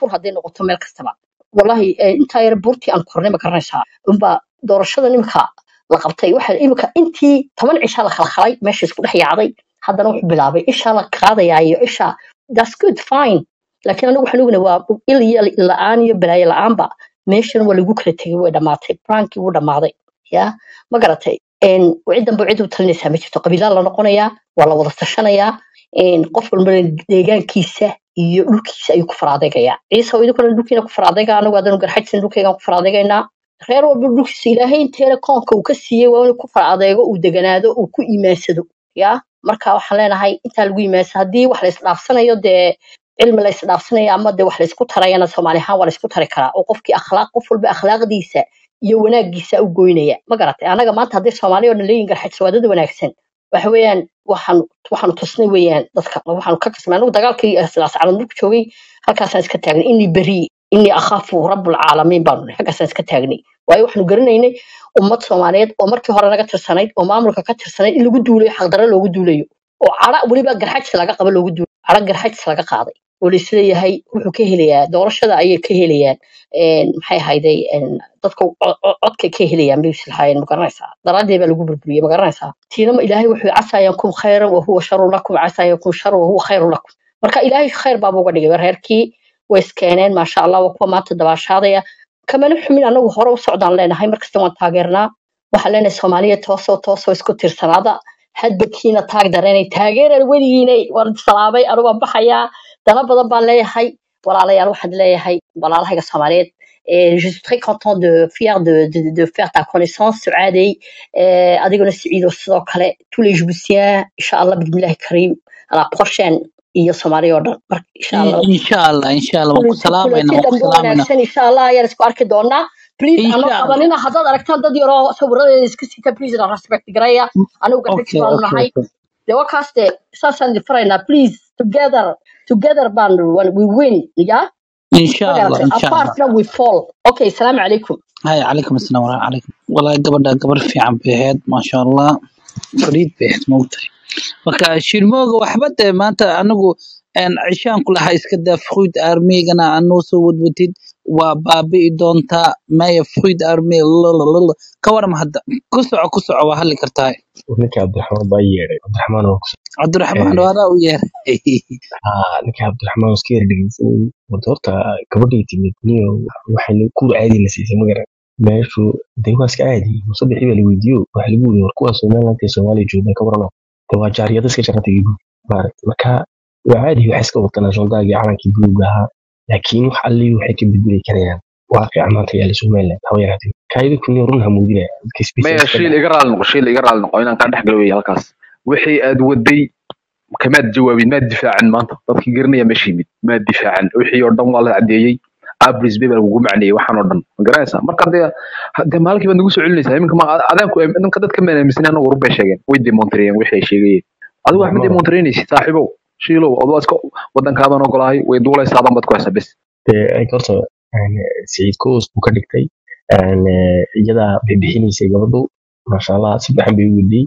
koonfur hadday noqoto meel kastaba wallahi eh, intaa yar buurtii aan kornay ma garanaysaa unbaa doorashada nimka la qabtay waxa imika intii toban cisha la khalkhalay meesha isku dhex yaacday haddana wuxuu bilaabay ishaa la qaadayaa iyo isha that's good fine laakiin anigu waxaan ognahay waa il iyo la-aan iyo balaayo la-aanba meeshan waa lagu kala tegay way dhammaatay brankii wuu dhammaaday ya ma garatay En, ciddan ba cid u talinaysaa ma jirto qabiilaa la noqonayaa waa la wada tashanayaa En, qof walbana deegaankiisa iyo dhulkiisa ayuu ku faraadegayaa ciise oo idinkuna dhulkiina ku faraadega anagu haddanu garxajsan dhulkaygaan ku faraadegaynaa reer walba dhulkiisa ilaahay inteena koonka uu ka siiyey waa inuu ku faraadeego uu deganaado uu ku iimaansado ya marka waxaan leenahay intaa lagu iimaansado haddii wax la isdhaafsanayo dee cilmi la isdhaafsanayo ama dee wax la isku tarayana soomaali ahaan waa la isku tari karaa oo qofkii akhlaaq qof walba akhlaaqdiisa iyo wanaagiisa u goynaya ma garatay anaga maanta haddii soomaaliya oo dhan leeyihin garxajis waa dad wanaagsan waxa weeyaan waxaan waxaanu tusnay weeyaan dadka waxaanu ka kasnay anigu dagaalkii sidaas calan dhulka joogay halkaasaan iska taagnay inii beri inii akhaafu rabbulcaalamiin baanu nahay halkaasaan iska taagnay waayo waxaanu garanaynay ummad soomaaliyeed oo markii hore naga tirsanayd oo maamulka ka tirsanayd in lagu duulayo xaqdarro loogu duulayo oo cara weliba garxajis laga qaba loogu duulayo cara garxajis laga qaaday oo laisleeyahay wuxuu ka helayaa doorashada ayay ka helayaan een, maxay ahayday een, dadka co- co- codkay ka helayaan bay islahaayeen ma garanaysaa daraaddeed baa lagu burburiyey ma garanaysaa tiinama ilaahay wuxuu casaa yankum khayran wahuwa sharun lakum casaa yankum sharan wahuwa khayrun lakum marka ilaahay khayr baaba uga dhigay reerkii way iskeeneen maasha allah waa kuwa maanta dabaashaadaya kamana xumin anagu hore u socdaan leenahay markasta waan taageernaa waxaan leenahay soomaaliya toosoo toosoo isku tirsanaada hadbakiina taag dareenay taageeran weligiinay waan salaamay anu waan baxayaa dana badan baan leeyahay walaalayaal waxaan leeyahay walaalahayga soomaaliyeed Et je suis très content de fier de, de, de faire ta connaissance Suadey euh, adiguna Siciido sidoo kale tous les Djiboutiens inshallah bismillahi karim à la prochaine iyo Soomaaliya oo dhan marka inshallah insha allah insha allah waan ku kulanti salaamayna kulanti waan ku dambe salaamayna wanaagsan inshallah ayaan isku arki doonaa please insha anoo allah qabanina haddaad aragtaan dad yaroo sawiradeeda iska sita please na respect garaya anigu garxajis okay baanu okay nahay okay dee wakaas dee saasaan idin faraynaa please together together baanu we win ya insha ma allah garatay insha allah apartna we fall okay salaamu calaykum هاي عليكم السلام ورحمة عليكم والله قبل قبل في عم بهاد ما شاء الله فريد بهاد موتي marka shirmooga waxba dee maanta anigu een, cishaan ku lahaa iska daa fruid armigana anuu soo wadwatid waa baabi'i doontaa maya fruid army lalalala ka waram hadda ku soco ku soco waa hadli kartaa ninka cabdiraxmaan baa yeedhay cabdiraxmaan oo cabdiraxmaan waadaa u yeeray haa ninka cabdiraxmaan oo iska yar dhegeysanayay wada horta gabadhay timid niyo waxay kuur caadi la siisay magaran meeshu dee waa iska caadi musabixii baa la weydiiyo waxa lagu weydiiyey war kuwa somaliland ee soomaaliya jooga ka warano dee waa jaariyada iska jarata iyo guud maaragta marka waa caadi waxay iska watanaa soldaagii calankii buluuga ahaa laakiin wax allii waxay ka bedeli karayaan waaqica maanta yaala somaliland haba yaraatee kaayada kuniyo run hamuudinaya dadka maya specialist ka shiil dhaca iga raali noqo shiil iga raali noqo inaan kaa dhex galo wey halkaas wixii aad waday kamaad jawaabin maad difaacin maanta dadkii garanaya meesha yimid maad difaacin wixii oo dhan waa la cadeeyey abris bay baa lagugu macneeyey waxaan oo dhan ma garanaysaa marka dee dee maalinkii baad nagu soo celinaysaa iminka ma adaanku ninka dadka maan aaminsan anagu run bay sheegeen way demontareeyeen wixii ay sheegayeen adigu wax ma cabdiraxmaan demontareynaysid saaxiibow shiilow adoo iska wadankaadan ogolahay way duulaysaa dan baad ku haysaa bes dee ay horta een, Saciid Koos buu ka dhigtay een, eh, iyadaa bixinaysay gabadhu maasha allah si fiican bay u wediyey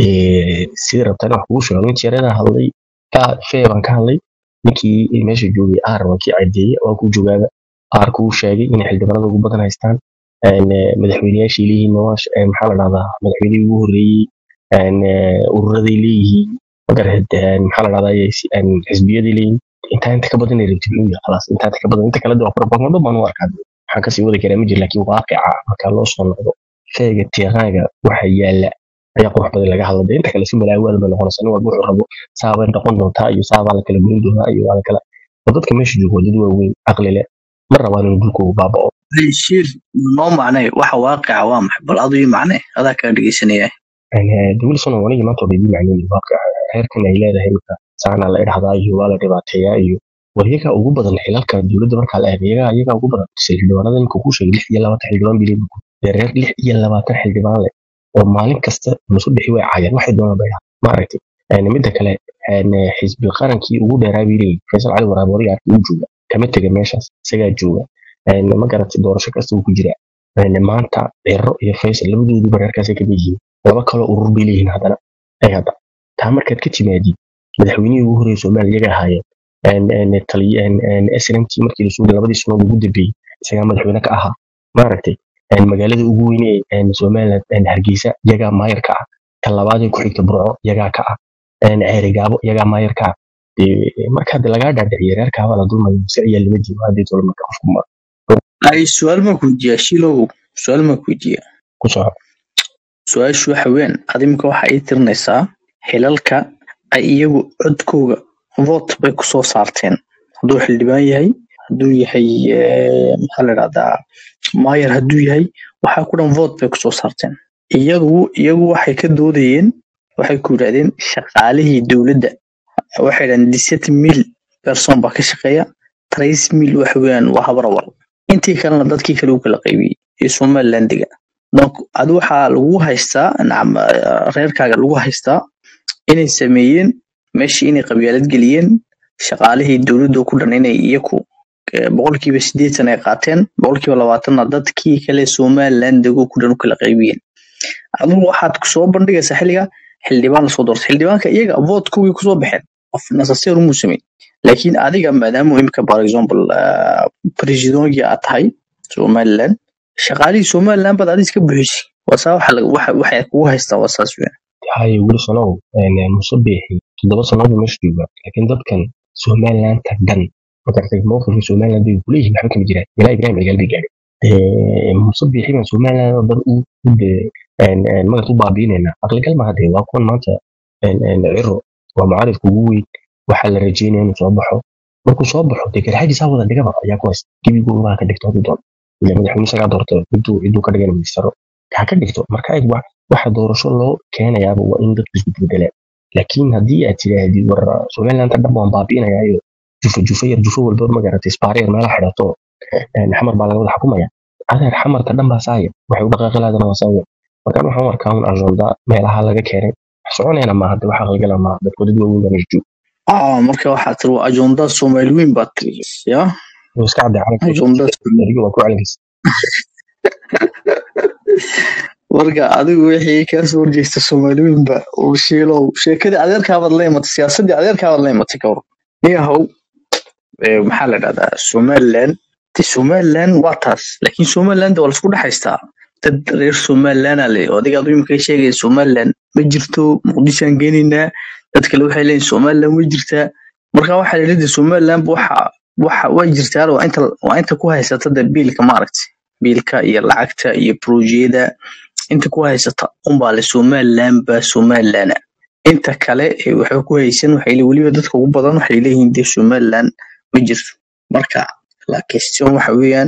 dee sidii rabtaan wax kugu sheego ninkii yareedaa hadlay ka fee baan ka hadlay ninkii meesha joogay aar waa kii cadeeyey waa kuu joogaaba aar kuu sheegay inay xildhibaanada ugu badan haystaan een, eh, madaxweyneyaashii leeyihiin nawaash een, maxaa la dhahdaa madaxweynihii ugu horreeyey een, eh, ururaday leeyihiin magareed een, maxaa la dhahdaa een, xisbiyaday leeyihiin intaa inta ka badan ay rabtid inuu yahay khalaas intaa inta ka badan inta kale waa propaganda baan u arkaa waxaan kasii wadi karaa ma jiro laakiin waaqica marka loo soo noqdo feega tiiqaaga waxa yaala ayaa qurux badan laga hadlay inta kale si malaawaad bay noqonaysaa nin walba wuxuu rabo saabay noqon doontaa iyo saabaa la kala goyn doonaa iyo waa la kala oo dadka meesha jooga waa dad waaweyn caqli leh ma rabaan inuu dhulkoogu baaba'o shiir noo macnay waxa waaqica waa maxay bal aduu ii macnay adaa kaa dhegeysanaya wilson oo anigii maanta odhaydii macnayn waaqica reerkan ay leedahay marka saana la idhahdaa iyo waa la dhibaateeyaa iyo war iyagaa ugu badan xilalka dowladda markaa la eego iyagaa iyagaa ugu badan xildhibaanada ninka kuu sheegay lix iyo labaatan xildhibaan bay leeyihiin dee reer lix iyo labaatan xildhibaan leh oo maalin kasta nusu dhixi way caayaan waxay doonaan bay dhahaan ma aragtay Een, midda kale een, xisbi qarankii ugu dheeraa bay leeyihin faysal cali waraab wariga arkay uu jooga kama tega meeshaas isagaa jooga Een, ma garatay doorasho kasta uu ku jiraa Een, maanta ciro iyo faysal labadooduba reerkaasay kamid yihiin laba kaloo urur bay leeyihiin haddana ay hadda taa markaad ka timaadid madaxweynihii ugu horreeyay soomaaliya iyaga ahaayeen snmt markii lasoo labadii sanood ugu dambeeyey isagaa madaxweyne ka ahaa maaragtay magaalada ugu weyne somaliland hargeysa iyagaa maayar ka ah ta labaadee ku xigta burco iyagaa ka ah ceerigaabo iyagaa maayar ka ah marka hadda lagaa dhaadhiciyo reerkaaba la dulmayo si ayaa lama jiro haddii tolo marka qofku ma ay su-aal ma kuweydiiyaa shilow su-aal ma kuweydiiyaa ku soco su-aashu waxa weyn adimka waxa ii tirinaysaa xilalka ay iyagu codkooga vote bay kusoo saarteen hadduu xildhibaan yahay hadduu yahay maxaa la dhahdaa maayar hadduu yahay waxaa ku dhan vote bay kusoo saarteen iyagu iyagu waxay ka doodayeen waxay ku yidhahdeen shaqaalihii dowladda waxay dhahdeen diset mil person baa ka shaqeeya trace mil waxa weeyaan waa habarawal intii kalena dadkii kale u kala qaybiyey iyo somalilandiga donc adi waxaa lagu haystaa nacam reerkaaga lagu haystaa inay sameeyeen meeshii inay qabyaalad geliyeen shaqaalihii dowladda ku dhan inay iyaku boqolkiiba sideetan ay qaateen boqolkiiba labaatanna dadkii kale somalilandigo ku dhan u kala qaybiyeen adigu waxaad kusoo bandhigaysaa xilliga xildhibaan lasoo doortay xildhibaanka iyaga votkowgii kusoo baxeen qof nasaseer umuu sameyn laakiin adiga maadaama imika for example presidongi aad tahay somaliland shaqaalihii somaliland baad adi iska buxisay wasaa waxay kugu haystaa waa saas weyn haye wilsonow muuse biixi toddoba sannadood meesha jooga laakiin dadkan somalilanta dhan magartay mowqifka somaliland bay kuleeyihin waxba kama jiraan ilaa ibrahim cigaal bay gaadhay muuse biixi baan somaliland oo dhan u magat u baabiinaynaa aqligal maaha dee waa kuwan maanta ciro waa mucaaridka ugu weyn waxaa la rajeynaya inuu soo baxo markuu soo baxo dee garxaagiisaa wada dhigaba ayaa ku haysta gebigooda baa ka dhigto hadduu doono ila madaxweyne isagaa doorta ciduu ciduu ka dhigan ministero ha ka dhigto marka eeg waxa doorasho loo keenayaaba waa in dadku isbedbedelaan laakiin haddii aad tidhaahdid war somaliland dhan waan baabiinayaayo jufa jufa yar jufa walba magaratay isbaare yar meelaha xidhato xamar baa laga wada xukumaya adeer xamarka dhan baa saaya waxay u dhaqaaqi lahaadana waa saaya markaan waxaan arkaa un ajonda meelaha laga keenay wax soconayna maaha de wax aqligala maaha dadku dad waaweyn baa meesha jooga marka waxaa tiri waa ajonda soomaali weyn baa tiri ya wuu iska cadday ajonda calankiisa waa ku calankiisa marka adigu wixii kaa soo horjeesta soomaali weynba uu shiilow sheekadii adeerkaabaad la imatay siyaasadii adeerkaabaad la imatay ka war niyahow maxaa la dhahdaa somaliland de somaliland waa taas laakiin somaliland waa laisku dhexaystaa dad reer somaliland le oo adiga adu imika sheegaya somaliland ma jirto muqdishoan geenaynaa dad kale waxay leeyihin somaliland way jirtaa marka waxaa la yidhi somaliland waxa waxa way jirtaa waa inta waa inta ku haysata de biilka maaragtay biilka iyo lacagta iyo projeyada inta ku haysata unbaa le somaliland ba somalilana inta kale waxay ku haysan waxay weliba dadka ugu badan waxay leeyihiin de somaliland ma jirto marka la question waxa weeyaan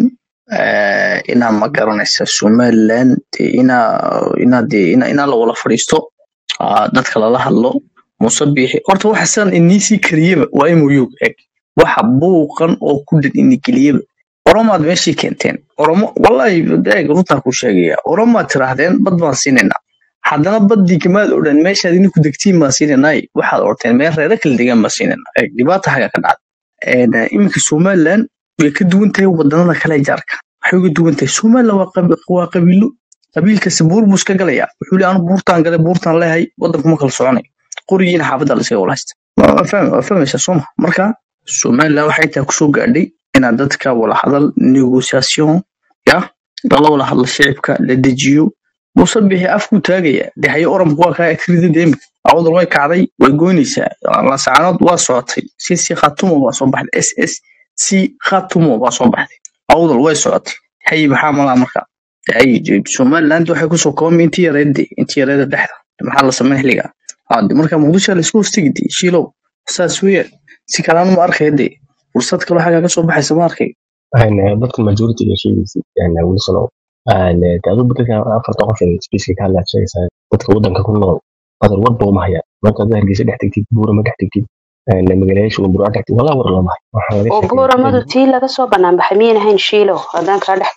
inaa ma garanaysa somaliland inaa inaa de inaa la wala fadhiisto dadka lala hadlo muuse biixi horta waxa sidan iniisii kariyeba waa imoyog eg waxa buuqan oo ku dhan inigeliyeba oromaad meeshii keenteen oromo wallahi eeg runtaa ku sheegaya oromaad tiraahdeen bad baan siinaynaa haddana baddii kamaad odhan meeshaad idinku degtiin baan siinaynay waxaad orteen meel reero kala degaan baan siinaynaa eeg dhibaata haga ka dhacda iminka somaliland way ka duwan tahay wadanada kale jaarka waxay uga duwan tahay somaliland waa qabiilo qabiilkasi buur buu iska galaya wuxuu le anu buurtaan galay buurtaan leehay wadankuma kala soconay qorigiina xaafadda laskaga wala haysta waa fahmaysaa sooma marka somaliland waxay intaa kusoo gaadhay inaad dadka wala hadal negotiation ya lala wala hadlo shicibka la dejiyo muuse bixi afkuu taagaya de haye oranku waa kaa akrida deemik awdal way kacday way goynaysaa lasacaanood waa socotay si si khatumo baa soo baxday s s si khatumo baa soo baxday awdal way socotay haye maxaa malaa marka haye somaliland waxay kusoo koobmay intii yareedde intii yareeda dhexda maxaa la sameyn xilliga hade marka muqdisho laisku hostigide shiilow saas weeyaan si kalaanu ma arkaya de fursad kaloo xaggaa ka soo baxaysa ma arkay dadka majority ga sheegaysa wilsonow adigu dadka afarta qof ee spaceka ka hadlaad sheegaysaa dadka waddanka ku nool qadar warba uma hayaan marka haddaad hargeysa dhex tegtid buura ma dhex tegtid magaalayaasha waa buraa dhex tegtid walaa war looma hayo waxaa laga oo sheekeeyaa buuramadu tii laga soo banaanbaxay miyan ahayn shiilow haddaan kaa dhex galo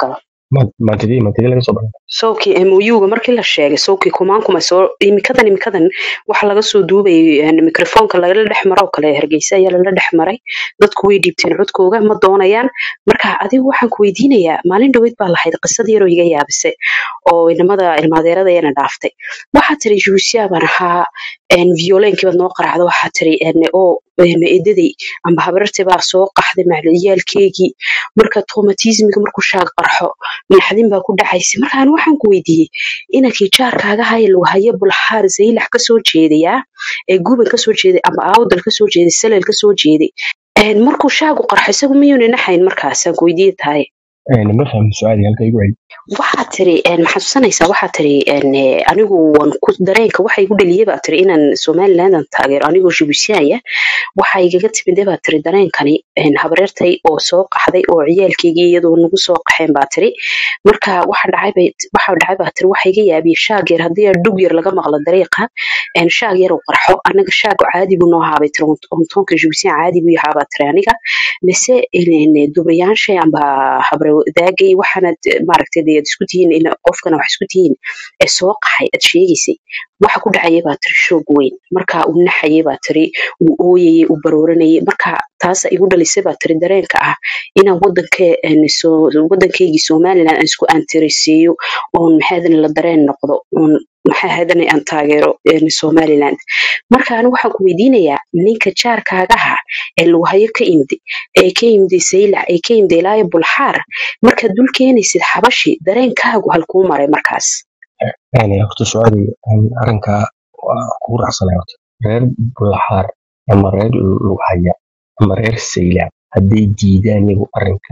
maantidii maantidii laga soo baray sawkii mouga markii la sheegay sawkii kumaankuma soo imikadan imikadan waxa laga soo duubayay mikrofoonka lagala dhex maro oo kale hargeysa ayaa lala dhex maray dadku way dhiibteen codkooga ma doonayaan marka adigu waxaan ku weydiinayaa maalin dhaweyd baa lahayd qisad yaroo iga yaabise oo inamada ilmaadeerada ayana dhaaftay waxaa tiri juusiya baan ahaa violenkiibaad noo qaraacda waxaa tiri oo edaday amba habarartii baa soo qaxday macaliyaalkeygii marka traumatismiga markuu shaag qarxo naxdin baa ku dhacaysay markaan waxaan ku weydiiyey inankii jaarkaaga haya lagu hayo bulxaar zaylax kasoo jeedayaa ee guban kasoo jeeday amba aawdal kasoo jeeday salel kasoo jeeday markuu shaagu qarxo isagu miyuuna naxayn markaasaan ku weydiiye tahay ma fahmin su-aali halka igu celi waxaa tiri maxaa tusanaysaa waxaa tiri anigu waan ku dareenka waxa igu dhaliyay baa tiri inaan somalilandan taageero anigoo jibuusiyaaya waxa igaga timide baa tiri dareenkani habareertay oo soo qaxday oo ciyaalkeygii iyadoo nagu soo qaxeen baa tiri marka waxa dhacay waxa dhacay baa tiri waxa iga yaabiyey shaag yar haddii dhug yar laga maqlo dariiqa shaag yar uu qarxo anaga shaag caadi buu noo haabay tiri ontoonka jibuusiya caadi buu yahaa baa tiri aniga mise dubriyaansha amba habre daagay waxaanad maaragtay dee ad isku tihiin in qofkana wax isku tihiin ee soo qaxay ad sheegaysay waxa ku dhacaya baa tiri shoog weyn marka uu naxayay baa tiri uu ooyayay uu barooranayay marka taasa igu dhalisay baa tiri dareenka ah inaan wadanke wadankeygii somaliland aan isku aantiraysiiyo oon maxaadan la dareen noqdo oon maxaa hadan aan taageero somaliland marka anigu waxaan ku weydiinayaa ninka jaarkaagaha ee lagu hayo ka imdi ee ka imday saylac ee ka imday ilaayo bulxaar markaad dul keenaysid xabashi dareenkaagu halkuu maray markaas horta su-aali arrinka waa kugu raacsanay horta reer bulxaar ama reer lughaya ama reer saylac hadday diidaan iyagu arrinka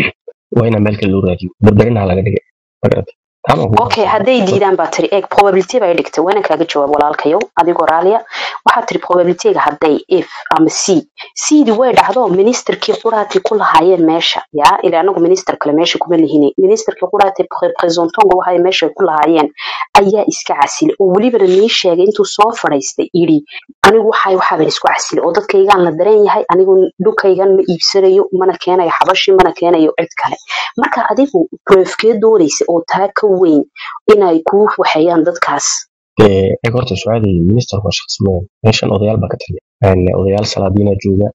waa inaa meel kale loo raadiyo berberinaha laga dhigay magarata okay hadday diidaan baa tiri eeg probability bay dhigtay waa inaan kaaga jawaab walaalkayow adigoo raaliya waxaa tiri probabilityga hadday if ama c cdi way dhacdo ministerkii quraati ku lahaayeen meesha yaa ila anagu minister kale meesha kuma lihini ministerkii quraati representonga waxay meesha ku lahaayeen ayaa iska casilay oo welibana nii sheegay intuu soo fadhaystay yidhi anigu waxay waxaaban isku casilay oo dadkaygaan la dareen yahay anigu dhulkaygan ma iibsanayo mana keenayo xabashi mana keenayo cid kale marka adigu brefkee doonaysa oo taa ka weyn inay kuu waxeeyaan dadkaas eeg horta su-aali minister waa shaqsimadan meeshan odayaal baa ka taliya odayaal salaadiina jooga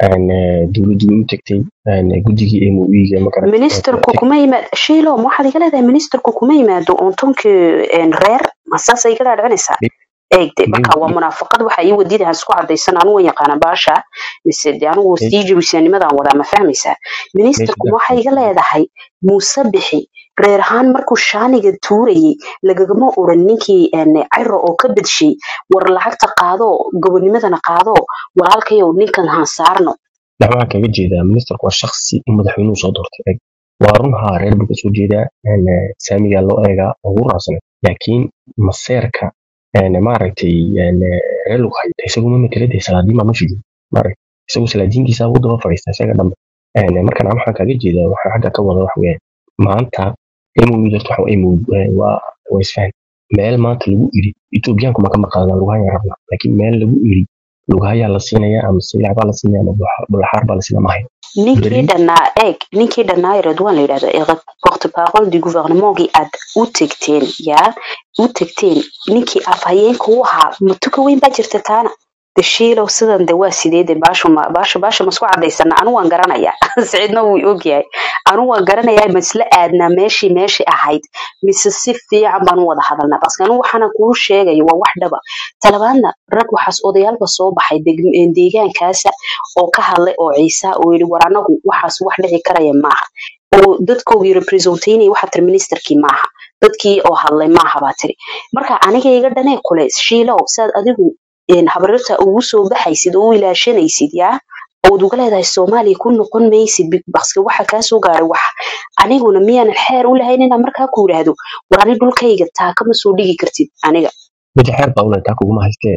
dowladdu u tagtay guddigii moiga ministerku kuma yimaad shiilo ma waxaad iga leedahay ministerku kuma yimaado ontonkii reer masaasa iga dhaadhicinaysaa eegde marka waa munaafaqad waxa ii wadida aan isku cadaysan anigu waan yaqaana baasha mise de anigu sii jabisanimadan wadaa ma fahmaysaa ministerku waxay iga leedahay muuse bixi reer ahaan markuu shaaniga tuurayay lagagama oran ninkii ciro oo ka bedshay war lacagta qaado gobonimadana qaado walaalkayow ninkan haan saarno waxaan kaga jeedaa ministerku waa shaksi madaxweynuhu soo doortay eg waa runhaa reer buu kasoo jeedaa saamigaa loo eegaa ugu raacsanay laakiin maseerka maaragtay reer lagu hayo isaguma matala dee salaadiin baa meesha jooga maaragtay isagu salaadiintiisa u daba fadhiista isaga dhanba markan aan waxaan kaga jeedaa waxaan xagga ka wada wax weeyaan maanta mou darto waxa mou waa waa isfahan meel maanta lagu iri etoobiyaanku ma ka maqaadaan lugahaya rabna laakiin meel lagu iri lugahayaa la siinaya ama silac baa la siinaya ama bulaxaar baa la siinaya mahayo ninkii dhannaa eeg ninkii dhannaa redwan la yidhahdo porte parole du gouvernementgii aad u tegteen yaa u tegteen ninkii afhayeenka u ahaa matuka weyn baa jirta taana dashiilow sidan de waa sideede baasha baasha baasha masku cadaysana anu waan garanayaa siciidna wuu ogyahay anu waan garanayaa masla aadnaa meeshii meeshii ahayd mise si fiican baan u wada hadalnaa baske anu waxaana kuu sheegayo waa wax dhaba talabaadna rag waxaas odayaalba soo baxay deegaankaasa oo ka hadlay oo ciisa oo yidhi war anagu waxaas wax dhici karaya maaha oo dadkoogii representaynay waxaa tiri ministerkii maaha dadkii oo hadlay maaha baa tiri marka aniga iga dhanee kule shiilow saad adigu habarirta ugu soo baxaysid oo u ilaashanaysid yaa ood uga leedahay soomaaliya ku noqon maysid baske waxa kaa soo gaaray wax aniguna miyaanan xeer u lahayn inaan markaa ku yidhaahdo war ani dhulkayga taa kama soo dhigi kartid aniga mida xeer baa ule taa kuguma haystee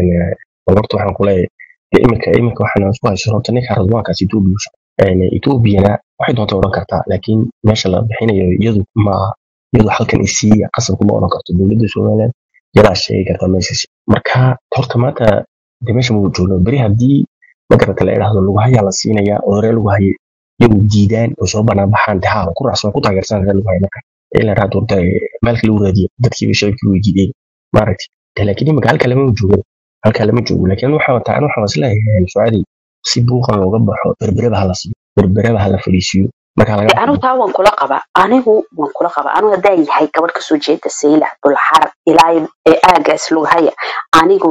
horta waxaan kuleeyahay iminka iminka waxaan isku haysa horta ninka radwaankaas etoobiya etoobiyana waxay doonta odhan kartaa laakiin meesha la bixinayo iyadu ma iyadu halkan isiiya qasab kuma odhan karto dowladda somaliland yadaa sheegi kartaa meeshaas marka horta maanta de meesha muu joogno beri haddii magarata la idhaahdo lugahayaa la siinaya oo ree lugahaye iyagu diidaan oo soo banaan baxaan de haa ku raacsan ku taageersan reer lagu hayo marka in la raad warta maalka lagu raadiyo dadkiiba shacabkii way diideen maaragti de laakiin imika halka lama joogo halka lama joogo laakiin waxaa wataa an waxaan isleeyahay sucaadi si buuqan looga baxo berbereba hala siiyo berbereba hala fadhiisiyo marka laga anigu taa waan kula qabaa anigu waan kula qabaa anigu haddaa yahay gabadh kasoo jeeda saylac dulxarab ilaa ee aagaas lughaya anigu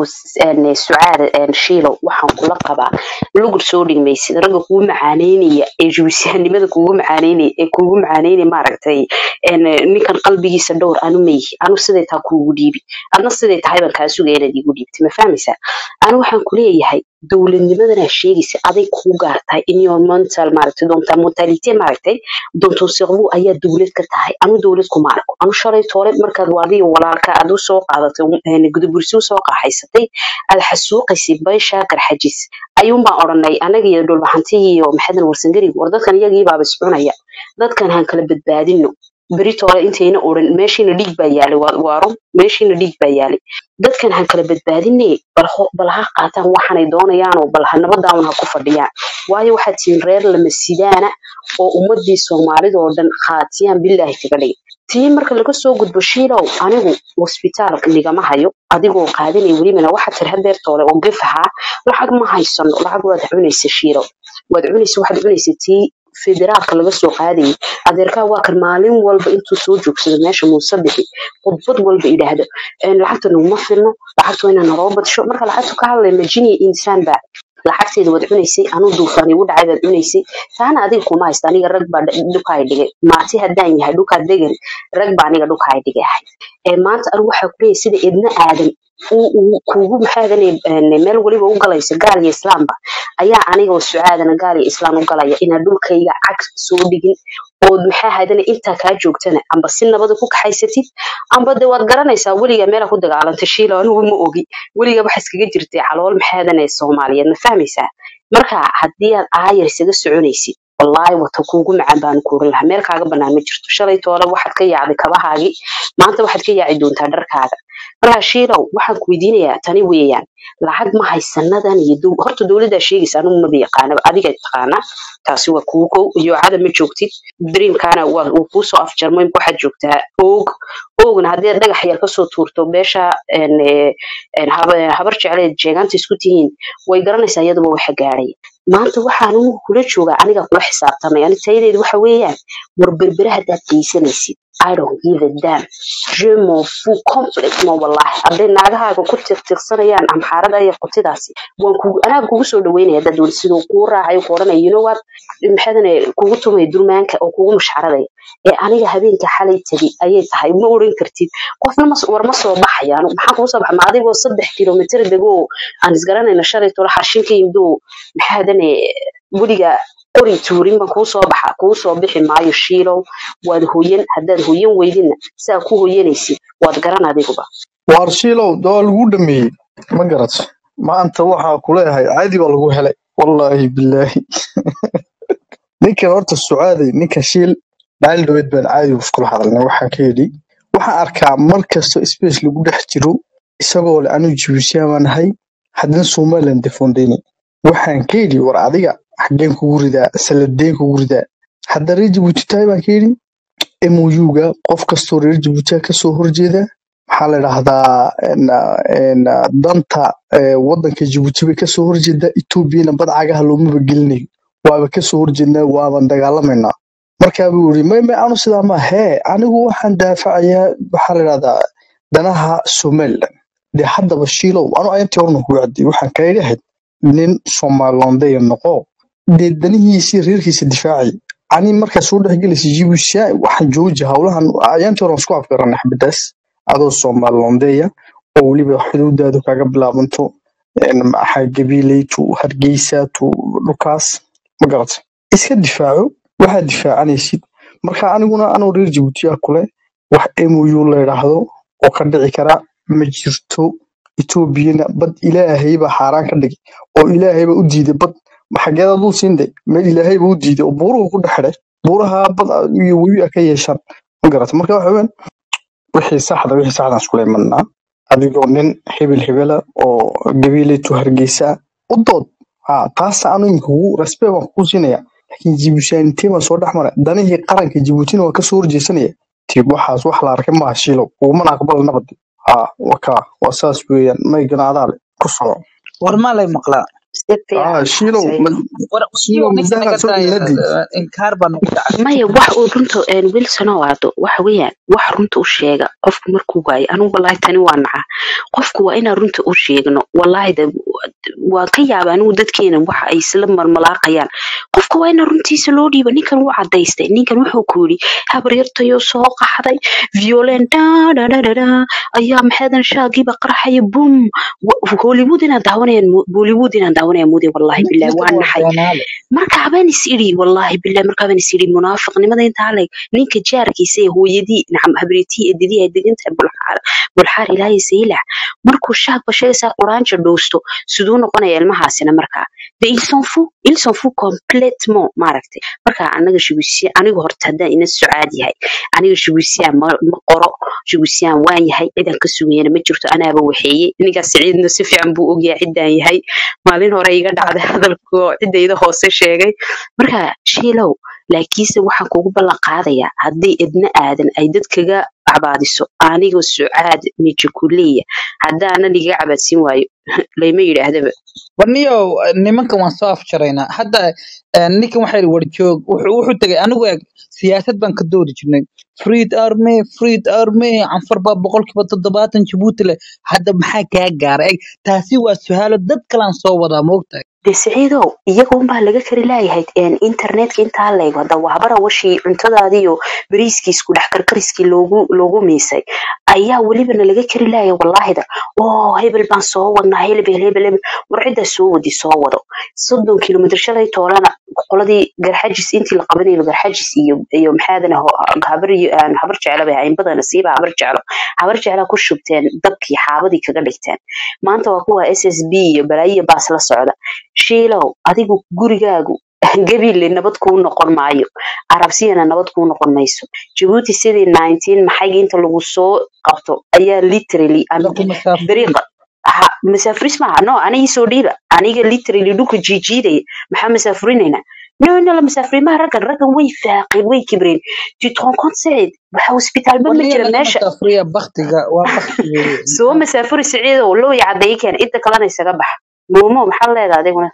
sucaada shiilow waxaan kula qabaa lugud soo dhigmaysid ragga kugu macaaneynaya ee jubisyahanimada kugu macaaneynaya ee kugu macaaneynaya maaragtay ninkan qalbigiisa dhowr anu mayihi anu siday taa kuugu dhiibi adna siday tahay baan kaa sugaya inaad iigu dhiibtay ma fahmaysaa anu waxaan kuleeyahay dowladnimadana sheegaysa aday kuu gaartahay environmental maaragtay doonta mortality maaragtay doonto siqbu ayaa dowlad ka tahay anu dowlad kuma arko anu shalay toole markaad waadiyo walaalka aad u soo qaadatay gudabursi u soo qaxaysatay aad xasuuqaysay bayshaa garxajis ayuun baan odhanay anaga iyo dhulbaxantihii iyo maxadan warsangarig war dadkan iyagii baaba iscunaya dadkan han kala badbaadino beritoole intayna odhan meeshiina dhiig baa yaalay waaro meeshiina dhiig baa yaalay dadkan han kala badbaadine bal ha qaataan waxanay doonayaan oo bal ha nabadaawan ha ku fadhiyaan waayo waxaad tihiin reer lama sidaana oo ummadii soomaalida oo dhan khaatiyaan bilaahi kaga dhigay tii marka laga soo gudbo shiilow anigu hosbitaal nigama hayo adigoo qaadanay welibana waxaad tiri hadeertoole oo gef ahaa lacag ma haysano lacag waad cunaysa shiilow waad cunaysa waxaad cunaysa tii federaalka laga soo qaadayay adeerkaa waa kan maalin walba intuu soo joogsado meesha muuse bixi khudbad walba idhaahdo lacagta naguma filno lacagta waa inaa naloo badsho marka lacagtu ka hadlay majiniya insaan baa lacagteeda waad cunaysay anuu duufaan igu dhacay baad cunaysay taana adiga kuma haysta aniga rag baa dhukaay dhigay maati haddaan yahay dhukaa degan rag baa aniga dhukaay dhigay ahay ee maanta anigu waxaa kuleeyahay sida idna aadan kuugu maxaadan meel weliba u galayso gaal iyo islaamba ayaa aniga oo sucaadana gaal iyo islaam u galaya inaa dhulkayga cag soo dhigin ood maxaa haydana intaa kaa joogtana amba si nabada ku kaxaysatid amba de waad garanaysaa weligaa meelaa ku dagaalantay shiilo anigu ma ogi weligaa waxa iskaga jirtay calool maxaadan ee soomaaliyeed ma fahmaysaa marka haddii aad aayar isaga soconaysid wallaahi wata kuugu macaan baanu kuurin lahaa meel kaaga banaan ma jirto shalay toole waxaad ka yaacday kabahaagii maanta waxaad ka yaaci doontaa dharkaaga markaa shiilow waxaan ku weydiinayaa tani weeyaan lacag ma haysanadan iyo horta dowladdaa sheegaysa anigu maba yaqaanaba adiga taqaana taasi waa kuu kow yoocada ma joogtid dreamkana wuu kuusoo afjarmo imka waxaad joogtaa oog oogna haddii aad dhagax yar kasoo tuurto beesha habar jecleed jeegaanta isku tihiin way garanaysaa iyaduba waxa gaadhay maanta waxaan anigu kula joogaa aniga kula xisaabtamay ani tayadeedu waxa weeyaan war berbere haddaad geysanaysid I don't give a damn. Je m'en fous complètement wallahi. Hadday naagahaaga ku tiqtiqsanayaan amxaarada iyo qotidaasi waan kugu anaa kugu soo dhaweynaya dad wal sidoo kuu raacayo ku odhanaya you know what maxaadane kugu tumay durmaanka oo kugu mushxaradaya ee aniga habeenka xalay tegay ayay tahay ma oran kartid qofna ma war ma soo baxaya anigu maxaan kugu soo baxa ma adigoo saddex kilomitir degoo aan isgaranayna shalay tola xarshinka yimidoo maxaadane weliga qori tuurin baan kuu soo baxa kuu soo bixi maayo shiilow waad hoyan haddaad hoyan weydina saa ku hoyanaysid waad garan adiguba waar shiilow dawaa lagu dhameeyey ma garat maanta waxaa kuleeyahay caadi baa lagu helay wallaahi bilaahi ninkan horta sucaaday ninka shiil maalin dhaweed baan caadi iskula hadalnay waxaan ka yidhi waxaan arkaa mar kasta space lagu dhex jiro isagoo le anigu jibuusiyan baan nahay haddana somaliland defondeyni waxaan ka yidhi war adiga xaggeen kugu ridaa saladeen kugu ridaa hadda reer jibuuti tahay baan ka yidhi mouga qof kastoo reer jibuutiya kasoo horjeeda maxaa la dhahdaa danta wadanka jibuuti bay kasoo horjeedaa etoobiyana badcagaha loomaba gelinayo waaba kasoo horjeednaa waaban dagaalamaynaa markaabuu yiri may may anu sidaa ma hee anigu waxaan daafacayaa waxaa la dhahdaa danaha somaliland dee haddaba shiilow anu ayantii horna kugu cadday waxaan kaga ahayd nin somalilandeya noqo dee danihiisii reerkiisa difaacay ani markaa soo dhexgelaysa jibuusiya waxaan jooji howlahan ayaantii horan isku afgaranay xabadaas adoo somalilandeya oo weliba xuduudaadu kaga bilaabanto gabiiley tu hargeysa tu dhulkaas ma garata iska difaaco waxaad difaacanaysid marka aniguna anuu reer jibuutiya kule wax mou la yidhaahdo oo ka dhici kara ma jirto etoobiyana bad ilaahaybaa xaaraan ka dhigay oo ilaahaybaa u diiday bad xageeda dul siinday meel ilaahayba u diiday oo buuruhu ku dhexidhay buuraha bad iyo webi a ka yeeshaan ma garata marka waxa weyan wixii saxda wixii saxdan iskula imanaa adigoo nin hebel hebela oo gabiileytu hargeysa u dood ha taasa anu imika kugu respect baan kugu siinaya laakiin jibuutiyaaniintii baa soo dhex maray danihii qaranka jibuutina waa kasoo horjeesanaya tiib waxaas wax la arkay maaha shiilow ugumana aqbal nabadi ha waka waa saas weeyaan maygana adaa le ku soco war maa lay maqlaa si ha fiican shiilow saciid ma- war shiilow ninka miisaankaad naga soo daaya iladii inkaar baa nagu dhacay maya wax uu runta wilson oo aado waxa weeyaan wax runta u sheega qofku markuu waayo anigu wallaahi tani waa nacaa qofku waa inaan runta u sheegno wallaahi de waan ka yaaba anigu dadkeena waxa ay isla marmalaaqayaan qofka waa inaan runtiisa loo dhiiba ninkan wuu cadaystay ninkan wuxuu ku yidhi habaryartayoo soo qaxday violen dadadada ayaa maxadan shaagiiba qarxaya bum Wa- hollywood inaan daawanayaan mo- bollywood inaan daawanayaan moodin wallaahi bilahi ninkan waa waa naxay beenaale marka habeen is idhi wallaahi bilahi marka habeen is idhi munaafiqnimada intaa leeg ninka jaarkiisa ee hooyadii nacam habriitii eedadii ay degan tahay bulxaar bulxaar ilaahay saylac markuu shaag bashaysaa quraanja dhowsto siduu noqonaya ilmahaasina markaa de ils s'en fout ils s'en fout complètement maaragtay marka anaga shibisiya aniga horta haddaan ina socaad yahay aniga shibisiya ma ma qoro shibisiyaan waan yahay cidan ka sugayana ma jirto anaaba waxeeye ninkaas siciidna si fiican buu ogyahay ciddaan yahay maalin hore iga dhacday hadalku oo ciddayda hoose sheegay marka shiilow laakiinse waxaan kugu ballan qaadayaa haddii idna aadan ay dad kaga cabaadiso anigoo sucaad mijakuleya haddaanan iga cabaadsin waayo layma yidhaahdaba warniyow nimankan waan soo afjaraynaa hadda eh, ninkan waxaa yidhi warjoog wuxuu wuxuu tegay anigu eg siyaasad baan ka doodi jirnay freed army freed army canfar baa boqolkiiba toddobaatan jabuuti leh hadda maxaa kaa gaaray eg taasi waa su-aalo dad kalaan soo wadaa moogtahay de siciidow iyaga unbaa laga kari laayahay een, internetka intaa leego hadda waabara washii cuntadaadiyo bariiskii isku dhex karkariskii loogu loogu miisay ayaa welibana laga kari laayay wallaahida oo hebel baan soo wadnaa hebel hebel hebel war ciddaa soo wadi soo wado soddon kilomitr shalay toolana qoladii garxajis intii la qabanayo garxajis iyo iyo maxaadan habar iyo aan habar jecla bay ahayn badana siiba habar jeclo habar jeclaa ku shubteen dabkii xaabadii kaga dhigteen maanta waa kuwa s s b iyo balaayiya baas la socda shiilow adigu gurigaagu gabiille nabad kuu noqon maayo arabsiyana nabad kuu noqon mayso jabuuti sidii nineteen maxayga inta lagu soo qabto ayaa literally am- lagu masaafuriin dariiqa ha masaafuris maaha no aniga soo dhiiba aniga literally dhulka jiijiidaya maxaa masaafurinaynaa no no la masaafurimaha raggan raggan way faaqeen way kibreen tu te rends compte sacid waxa hosbitaal ba ma warniyo jira laga meesha masaafuriya baktiga waa bakti weeye soo masaafuri siciidow loo yacadeey keen inta kalena isaga bax muumo maxaa leedahay adiguna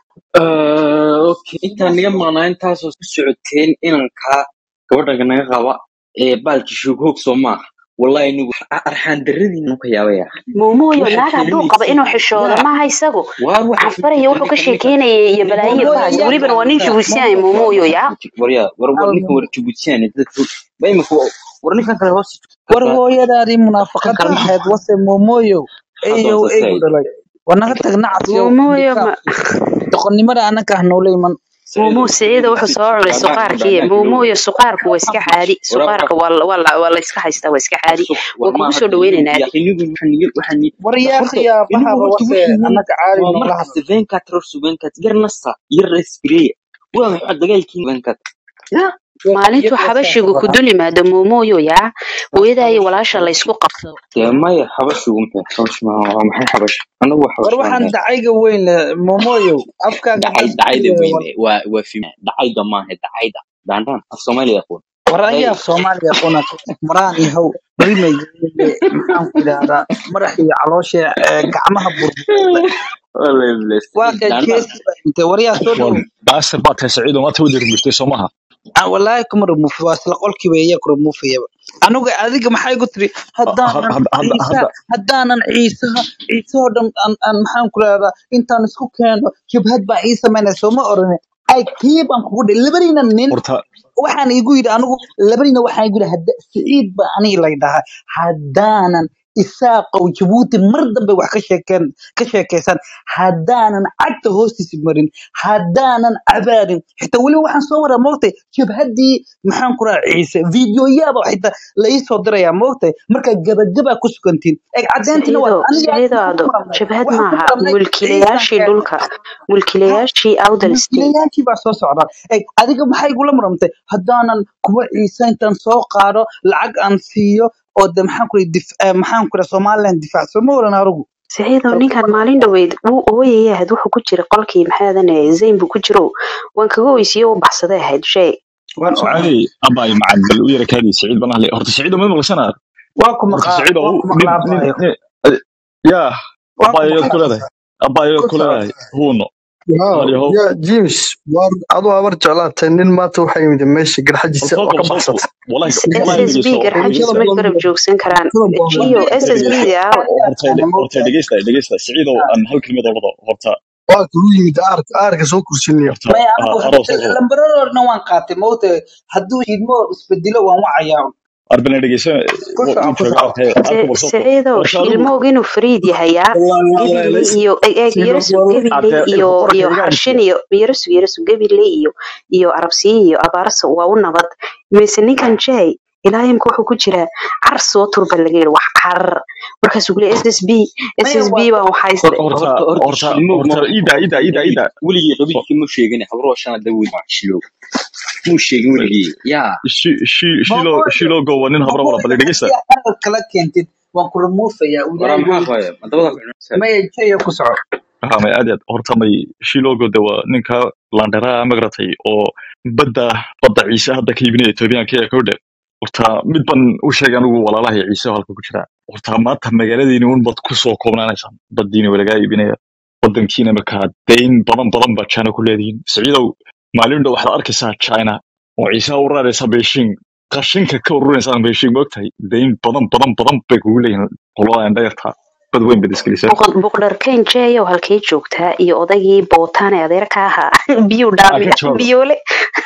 Ah, okay intaan naga maqnaa intaasoo ku socoteen inankaa gabadha naga qaba ee baalki shughoog soo maaha wallahi anigu arxaan daradiinu ka yaabaya muumoyo waxaad naag hadduu qabo keeninaysid inuu xishoodo yaa maaha isagu waar waxa canfaraya wuxuu ka ninka sheekeynayay iyo balaayiya mooyo baas yaa welibana waa nin qabta jabuusiyahay muumoyo yaa waryaa war war hal ninka war jabuutiyaan dadka ba imika war ninkan kale hoos war hooyadaadii kan munaafaqada kale ma ahayd wase moomoyo hadda eyow hoose eygu said dhalay war naga tag nacasiyow muumoyo ma handikaabki doqonnimada anaka ah noola iman muumo saciidow siciida wuxuu soo cunay gaadhaan suqaarkii gaadhaan muumoyo suqaarku waa iska caadi wara suqaarka waa la- waa la- waa la iska haystaa waa iska caadi sug waa war kugu maaha soo dhaweynaynaa yaa inigu waxaan waxaan war horta yaakhiya inigu bahaba horta wase waxaan anaka caadi waa noola markasta hadlo venkat rorsu venkat yar nasta yar respireya waa maxaa dagaalkiin venkat ya maalintuu xabashigu ku dul yimaado muumoyo yaa hooyadaa iyo walaasha la isku qabsado dee maya xabashigu maxay xabash ma waa maxay xabash anagu waa war xabash baan waxaan nahay dacayga weyn leh moomoyow afkaaga dhacay maxaa dhacayda isku weyne waa waa fim dhacayda maaha dhacayda daandaan af soomaaliya aqoon war day ayaa soomaaliya qunat maraan yahow rimeyga maxaan ku idhahdaa madax iyo caloosha ee gacmaha burburay wallahi bless waa ka daandaan jeesi baa intay waryaa soo dhow war baasir baad tahay saciido maanta wada rumirtay soo maha Ah, wallaahi kuma remuuf waa isla qolkiiba iya ku remuufayaba aniga adiga maxay ku tiri haddaanan hadda ciise hadda haddaanan ciisaha ciisahoo dhan aan aan maxaan ku rahdaa intaan isku keeno jabhad baa ii samaynaya sooma orane ay kii baan kugu dhi labanina nin horta waxaan igu yidhi anigu labanina waxaan igu yidhi hadda siciid ba aniga lay dhahaa haddaanan isaaqow jabuuti mar dambe wax ka sheekeen ka sheekaysan haddaanan cagta hoostiisa marin haddaanan cabaarin xitaa weliba waxaan soo waraa moogtay jabhaddii maxaan ku rahaa ciise videoyaaba xitaa la ii soo dirayaa moogtay marka gabagabaa ku sugantiin eeg caddeyntina waa siciido aniga siciido maxaan ku ado marnay jabhad waxaan ku maaha marnay ciisaan mulkiilayaashii keenay dhulka mulkiilayaashii outer state mulkiilayaashii baa soo socda eeg adiga maxay igula muramtay haddaanan kuwa ciise intaan soo qaado lacag aan siiyo oo de maxaan ku dif eh, maxaan ku somaliland difaacso ma oran arugu saciidow ninkan maalin dhaweyd wuu ooyaya ahayd wuxuu ku jira qolkii maxaadane zayn buu ku jiro waan kaga oysiye u baxsaday ahayd shay waan سعادي أباي مع الويرة كادي سعيد بن أهلي هرت سعيد ما يبغى سنة waa ku هرت maqaa سعيد waa هو ku نين maqlaa نين abaayo نين يا waa ku أباي maqlaa كل هذا أباي ku كل soco هذا هو نو Wow, هذا هو ya James, war adoo habar jeclaatay nin maanta waxaa yimid meesha garxajiisa oo الصوت ka صوت baxsatay. والله s والله s b دقيقة garxajiis Bulshada ma badan garab joogsan karaan bulshada badan gio s s b دقيقة da aawe هرت هرت دقيقة دقيقة سعيد أن هل كلمة ضربة هرت waa kuu yimid aarka aarka soo kursinaya. هرت maya anigu أروس أروس lambaradorna waan qaatay mawta hadduu idmo isbedelo waan wacayaa أربعين دقيقة ku soco ku وجوج soco أرك أرك برصوت saciidow هرت أروس shilmoog inuu fariid yahayaa gabiley iyo eeg yarasu gabiley أنت iyo الفقرة iyo كذا قاعد xarshin iyo yarasu yarasu gabiley iyo iyo arabsiye iyo abaarasa waa u nabad mise ninkan jay ilaa imka wuxuu ku jiraa car soo turba laga yiri wax car markaasuu kule s s b s maya s b waa baan waxayste هرت horta horta هرت shilmoog هرت ma إيدا إيدا إيدا إيدا weligii qabiilkii ma sheegin habruhu shana dawood waa shilo muu sheegin weligii yaa شي شي شيلو maqooyo شيلو جو ونين هبرة ولا maqooyo بل دقيقة haddii aad qalad kala keentid waan ku remoofaya waraa ilaahay maxaa wey qaya madabada ku cunaysaa maya jaya ku soco ها ما أديت هرتمي شيلوغو دوا نينكا لاندرا مغرتي أو بدا بدا عيسى هذا كيبني توبيان كي كوده horta mid ban u sheegay anigu walaalahay ciise halka ku jira horta maanta magaaladiini un bad ku soo koobnaanaysaan baddiina waa lagaa iibinaya wadankiina markaa dayn badan badan baa china ku leedihiin siciidow maalin dhow waxaad arkaysaa china oo ciise u raadaysa beijing qashinka ka ururaysaa beijing moogtahay dayn badan badan badan bay kugu leeyihiin qolada dheerta bad weyn bad iskalisay boqdarkayn jeeyow halkay joogtaa iyo odaygii bootaan ee adeerka ahaa biyuu aa dhaami ka jawaab biyoole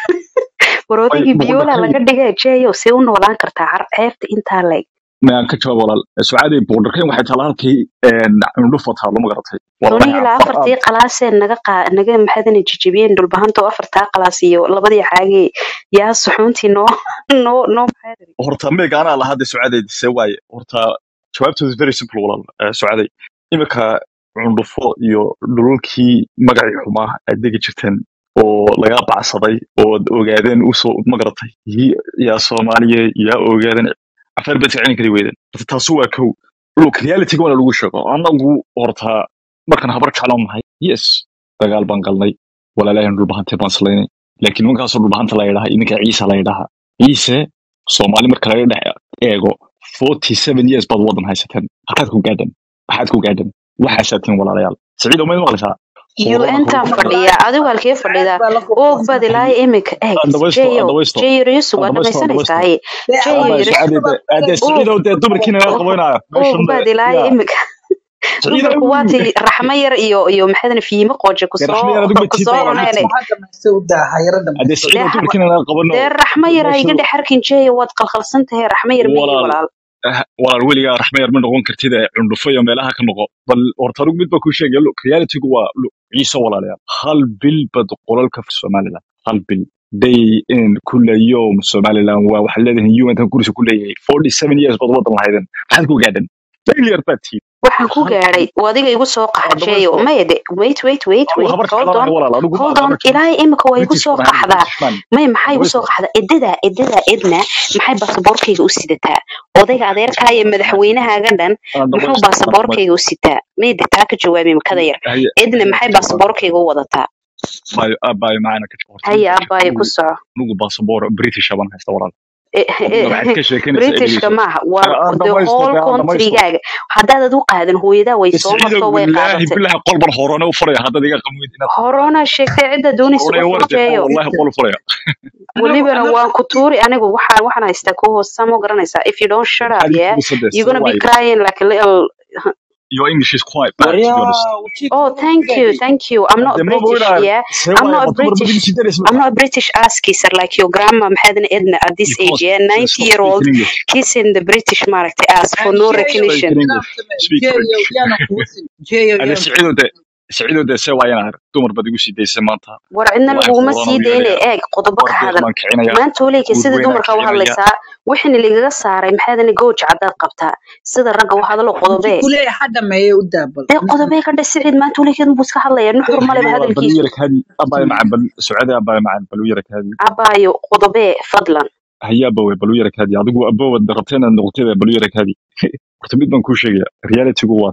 war ay odaygii biyoola boqorkay laga dhigay jeeyow see u noolaan kartaa car ceebta intaa leeg mayaan ka jawaab walaal sucaadey boqorkayn waxay taala halkii cundhufa taalo ma garatay walaalahi sonigii la afar afartii qalaasee naga qaa naga maxaadana jijibiyeen dhulbahanta oo afartaa qalaas iyo labadii xaagee yaa suxuuntii noo noo noo maxaadari horta meega anaa lahaa dee sucaadey se waaye horta jawaabtoodu is very simple walaal Eh, sucaadey imika cundhufo iyo dhululkii magacii xumaa aad degi jirteen oo lagaa bacsaday oo ad ogaadeen usoo ma garatay yi- yaa soomaaliya yaa ogaadeen afar baad celin kari weydeen horta taasu waa kow look realityga wana lagu sheego anagu horta markaan habar jecloon nahay yes dagaal baan galnay walaalahan dhulbahantee baan salaynay laakiin nimankaasoo dhulbahanta la yidhaha idinka ciise la yidhaha ciise soomaali marka laga dhex eego forty seven years baad wadan haysateen maxaad ku gaadhan maxaad ku gaadhan waxaasaatiin walaalayaal saciid omayd maqlaysaa hoorana un taan kugu fadhiya fadhiya adigu halkee fadhidaa baa la oog baad ilaa haye imika eeg andawaysto jeeyow andawaysto jeeyo yusuf waa andawaysto andawaysto dhamaysanaysaa jeeyo abay yusuf sucaadey de ade oog saciidow dee dumarkiina laga oog qabanaya oog meeshan baad ilaa ya imika saciidow dumarku waati raxmo yar iyo iyo maxaadana fiimo qooje dee raxmo yar kusoo adigu ma kusoo tiidna walaal ma cuneene tiid maxaa dhamaystay u daa hayaro ade dhamaystay saciidow dee dumarkiina laga qabano dee raxmo yar ha iga meeshan dhex arkin jeeyo waad qalqalsan tahay raxmo yar ma ihi walaal walaal ah, walaal weligaa raxmo yar ma noqon kartid ee cundhufo iyo meelaha ka noqo bal horta anigu mid baa kuu sheegaya look realitygu waa look ciise walaalayaal hal bil bad qolalka somaliland hal bil day in kula yowm somaliland waa waxaa leedahay un kursi ku leeyahay forty seven years baad wadan lahaydeen maxaad ku gaadhan failure baad tihiin waxaan ku hal gaadhay bil oo adiga igu soo qaxa waa jeeyo dhamaysto maya de wait wait wait anigu wait habar hold jeclaan on ahay walaal anigu ma hold on habar jeclaan ilaahay imika waa igu british soo baan ahay qaxdaa british man may maxay igu soo dhamaysto qaxdaa edada edada edna maxay baasaboorkayga u sidataa odayga adeerkaa iyo madaxweynahaaga dhan aan muxuu dhamaysto aan dhamaysto baasaboorkayga u sitaa may de taa ka jawaabi makada yar haye edna haye maxay ka jawaab baasaboorkayga u wadataa baayo aabaayo macana ka jawaab horta haya mid baa abbaayo ku anigu soco anigu baasaboor british baan haysta walaal Eh, adna waxaad eh, ka sheekanaysaa britishka dhegeyso maaha waa aan the dhamaysto whole dee aan dhamaysto countrygaaga haddaad ad u qaadan hooyadaa way soo saciidow marto way bilaahi qaadatay bilahi qolban horone u furaya haddaad iga qamuid inaad horona sheegtay cidda doonaysa horone u warde oo furjeeyo wallahi qol u furaya anagu welibana anagu waan ku tuuri anigu waxaan waxaan haystaa ku hoosta ma garanaysaa if you don't shut up maxaad ii yeah kuusade you're see gonna be waaye crying like a little your english is quite bad to be honest waryaa wajiibka oh ma thank you gaadhay thank you i'm not hadde a ma british oynaa yeah see i'm waaye not a ma dumar british badigi sidanes i'm not a british ass kisser like your grandma maxaadana edna at this age because yeah uh, 90 stop year old speaking english kissing the british maaragtay ass for aan no jeeyo recognition speak inaad english samee speak jeeyo french yaana kuusin jeeyo ade yaana saciidow de saciidow de see waaye naar dumar baad igu sii daysay maanta war cidna wallahi laguguma horona sii u dayne yeelaya eeg qodobo ka wardeeq hadal baan kicinaya maanta oleyka guud sida weynaan dumarka u kicinaya hadlaysaa wixina lagaga saaray maxaadana gooja caddaad qabtaa sida ragga u hadalo inti qodobee kuleeya ha dhameeye u daabal dee qodobee ka dhe siciid maanta oleykeed buu iska hadlaya nuxur maleba walaal bal u hadalkiisu yara kaadi abaayo macan bal sucaade abaayo macan bal u yara kaadi abaayo qodobee fadlan haya abawe bal u yara kaadi adigu abowad rabtay inaad noqotay bal u yara kaadi horta mid baan kuu sheegaya realitygu waa tan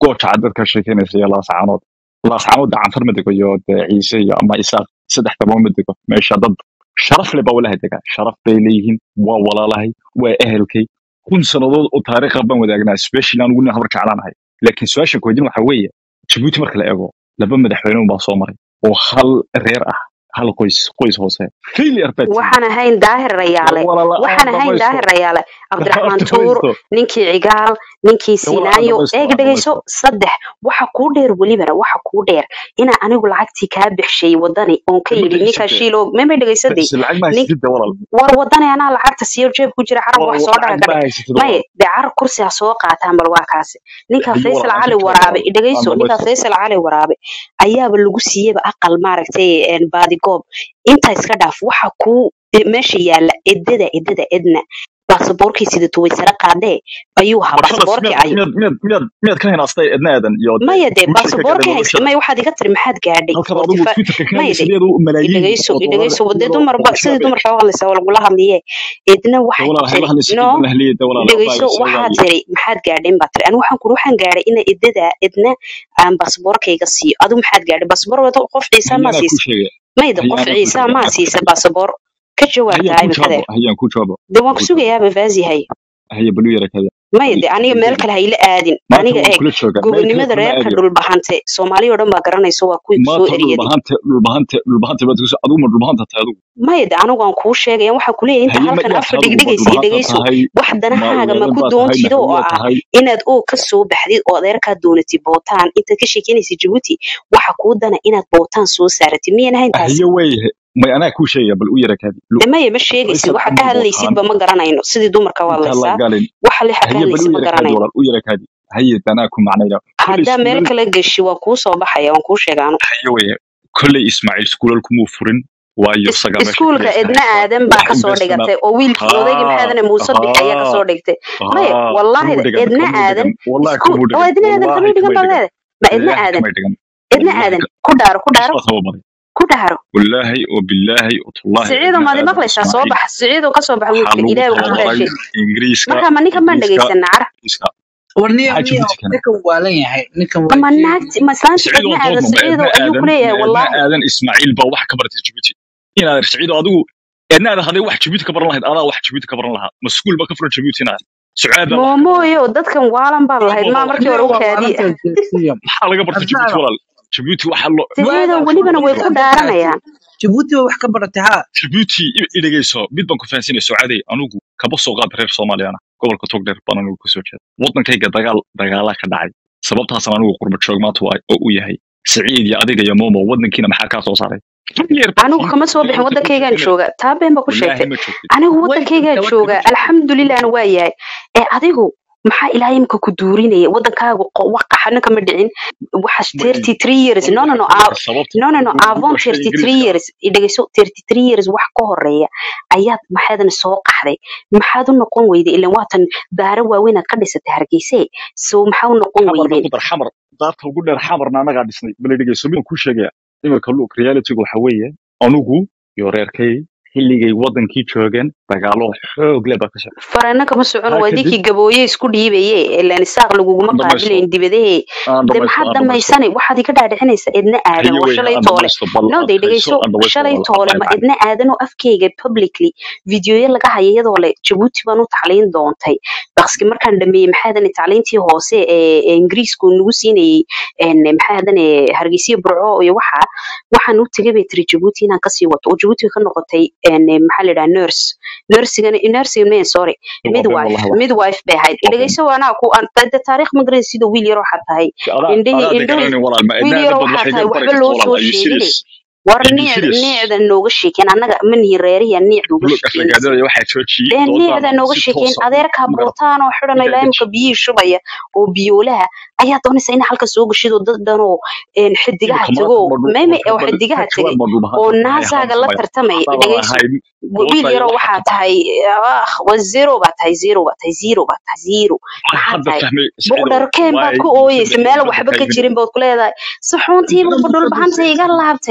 gooja cad dadka sheekeynaysa iyo laascaanood laascaanood canfar ma dego iyo dee ciise iyo ama isaaq saddex dabo ma dego meesha dad sharaf leh baa walaha degaa sharaf bay leeyihiin waa walaalahay waa ehelkay kun sannadood oo taariikha baan wadaagnaa special aan ugu habar jeclaanahay laakiin su-aasha koydin waxa weeye jabuuti marka la eego laba madaxweyne unbaa soo maray oo hal reer ah hal qoys qoys hoose failure baa timi waxaan ahayn daahir rayaale walaala waxaan aan ahayn dhamaysto daahir rayaale cabdiraxmaan tuur dhamaysto ninkii cigaal ninkii walaal aan siinaayo dhamaysto eeg aan dhegayso dhamaysto saddex waxa kuu dheer welibana waxa kuu dheer inaa anigu lacagtii kaa bixshay wadani oon ka ma yidhi ninkaa dhegaysatee shiilo memay dhegaysadii is lacag ma nin haysatid de walaal war wadani anaa lacagta siiyo jeeb ku jira carab Wa- wax wa- soo dhaga lacag ka ma dhig haysatid maye walaal dee carab kursi ha soo qaataan bal waa kaasi ninka hayo faysal walaal aan cali ka jawaab waraabe walaal aan dhegayso ninka dhamaysto faysal cali waraabe ayaaba lagu siiyeyba aqal maaragtay een, baadigoob intaa iska dhaaf waxa kuu e- meesha yaalla edada edada edna baasaboorkii sidato way sare qaadee ayuu ahaa barshadas baasaboorkii miyaad ayuu miyaad miyaad miyaad miyaad ka hinaastay edna aadan iyo dee maya dee guusha ka gaadhay baasaboorkii haysta noloshada maya waxaad iga tiri maxaad gaadhay halkan oo adigu difa twitterka ka maya hadlaysa de iyadoo malaayiin idhagayso oo doolar idhagayso dee iyadoo dumarba oo sidii shabe dumarka u hadlaysa waa lagula hadliye idna de waxay walaal tiri hayla hadlaysa no cidna lahliya de walaal dhegayso abaayo see waxaa waaye tiri maxaad gaadheen baa tiri anigu waxaan kuri waxaan gaadhay ina idada idna aan baasaboorkayga siiyo adigu maxaad gaadhay baasaboor wada qof ciisa haye maa anaa kuu siisa sheegaya mayda haye qof anaa kuu ciisa sheegaya maa anaa kuu siisa sheegaya baasaboor ka jawaab hayaan tahay kuu jawaabo imikadeer hayaan kuu jawaabo dee waan hayaan ku kuu jawaabo sugayaaba vaazi haye haye balu yara kada maya haye dee aniga haye meel kale hayla aadin maanta aniga waan eeg kula joogaa meel kale gobonimada kulama reerka aadayo dhulbahante soomaaliya oo dhan baa garanayso waa kuwii kusoo maanta eryaday dhulbahante dhulbahante dhulbahante baad kuso adigu ma dhulbahanta tahay adigu maya de anigu aan kuu sheegaya waxaan kuleeyahay inta haye ma halkan yaa afar tahay adigu ma dhigdhigaysa iyo dhulbahanta dhegayso tahay wax ma danahaaga ma weelan ku baa tahay doontid oo nahawiyaa ah tahay inaad oo ka soo baxdid oo adeerkaa doonatid bootaan intaad ka sheekeynaysa jabuuti waxa kuu dana inaad bootaan soo saaratid miyan ahayn taasi haye wey may anaa kuu sheegaya bal u yara kaadi de maya ma sheegaysid faysal waxa ka cumar bootaan hadlaysidba ma garanayno sidii dumarka waa intaan la hadlaysaa galin waxa lixa ka haye bal hadlaysid u ma yara kaadi garanayno walaal u yara kaadi haye danaa ku macnayna kolley haddaa meel iskuulal kale geshi waa kuu soo baxaya waan kuu sheegaano haye wey kolley ismaaciil iskuulal kumuu furin waayo is- isagaa meesha iskuulka kaliya edna haysta aadan baa wax kasoo investment dhigatay oo wiilkii odaygii haa maxaadane muuse bix ayaa haa kasoo dhigtay maya haa wallaahi kamuu dhigan edna kamuu aadan dhigan wallahi iskuul kamuu oo dhigan edna aadan wallahi kamay dhigan kamay baad dhigan leedahay ma edna ilaahi aadan kamay dhigan edna wallahi aadan ka- ku dhaaro ku dhaaro isbaa tababaray ku dhaaro wallaahi oo billaahi oo tullaahi siciido edna maad aadan imaqlaysaa soo ismaaciil bax siciido kasoo baxa waxaa wiilka lagu ilaahay ku tababaray dhaashay ingiriiska marka ma ninkan maan ingiriiska dhegaysanaa cara ingiriiska warniyo maxaa miyo jabuuti keenay ninkan waalan yahay ninkan waa ma jeedi naagti ma islaanti siciid edna oo aadan doodno ma siciido edna ayuu ku aadan ma leeyahay edna wallaahi aadan ismaaciil baa wax ka baratay jabuuti inaad siciido adigu edna aadan hadday wax jabuuti ka baran lahayd adaa wax jabuuti ka baran lahaa maskuul baa ka furan jabuuti inaad sucaad baa wax ka baran lahaa moomooyo dadkan waalan baad lahayd baba maa markii warniyo hore u waa kaadiya waalantaa jeedsiya maxaa laga barta jabuuti adnaada walaal jabuuti waxaa loo siciido waagaas welibana way warniyo ku dadkaasi dhaaranayaan jabuuti baa wax ka baratay haa jabuuti i i dhegeyso mid baan ku fahansinaya socaaday anugu kaba soo qaad reer soomaaliyana gobolka togdheer baan anugu kasoo jeeda waddankayga dagaal dagaalaa ka dhacay sababtaasna anigu qurba joog maanta waa oo u yahay siciid iyo adiga iyo momo waddankiina maxaa kaa soo saaray Failure baa anigu tihiin kama soo bixin ilaahay waddanka waddankaygaan joogtay jooga taa been baa ku wallaahi sheegtay ma joogtid anigu way waddankaygaan joogtaa jooga waddanka alxamdulilahna waa yahay ee adigu maxaa ilaahay imka ku duurinaya waddankaagu qo- wax qaxana kama dhicin waxaas ma thirty three years war no no waxaa no ku dhigay sababta no no no ugu ugu avon dhashay thirty three ingiriiska years dhegeyso thirty three years wax ka horeeya ayaad maxaadan soo qaxday maxaad u noqon weyday ilan waatan daara waaweynaad ka dhisatay hargeyse so maxaa u noqon xamarna weydeen ku dar xamar daarta ugu dheer xamarna anagaa dhisnay bal dhegeyso midaan kuu sheegaya iminka look realitygu waxa weeye anugu iyo reerkay xilligay waddankii joogeen dagaalo xoog leh baa ka socda farana kama socon taa waa kadib dinkii gabooye isku dhiibaye ilan isaaq laguguma aan dhamaysto qaabilayn dibadahe aan de dhamaysto maxaad aan dhamaysto dhammaysanay waxaad iga dhaadhicinaysaa idna aadan haye waa wey shalay aan toole dhamaysto bal no day adkayso dhegeyso aan dhamaysto shalay walaal toole abay ma bacay idna aadanoo afkeyga publicly videoya laga haya iyadoo le jabuuti baan u tacliin doontay bakski markaan dhameeyey maxaadan tacliintii hoose ee ee ingiriisku nagu siinayey een, maxaadan hargeysiya burco iyo waxa waxaan u tegay bay tiri jabuuti inaan kasii wato oo jabuuti way ka noqotay een, maxaa la yidhaha nurse nursigana nursing man sorry waa been midwife wallahi wax midwife bay ahayd waa been dhegeyso anaa ku aan de taariikh ma garanaysid sidoo wiil yar waxaa tahay adaa indhihii adaa de indhihii garanaynin walaal ma wiil idna yar aadan bad waxaa wax tahay iga bari waxba karta loo walaal soo are you sheegine serious war are you niicda serious niicda nooga sheekeen annaga ma nihin reeriya niicda uga look sheekeynaysid aflagaadada waxaa joojiyey dee doodaana niicda nooga si sheekeen toosa adeerkaa ma garata bootaan oo xidhan ilaa igaadeji imka biyihii shubaya oo biyoolaha ayaa doonaysa in halka soo gashid oo dad dhan oo een, xidigaha imika tago maanta ma meme oo bal xidigaha ka tagay jawaab ma dhulbahanta oo tahay naasaaga la haamsamaya tartamaya haddaadan dhegeyso ahayn wiil goobta iyo yaroo waxaa waxaa ka baxay tahay ah waa zero baa tahay zero baa tahay zero baa tahay zero waxaan maxaa hadda tahay fahmay siciidow buqdharkeen baad waay ku muuse ooyeysa bixi meel hadda waxba ka kaygin jirin baad ku leedahay saxuuntiiba budhul bahanta iga laabtay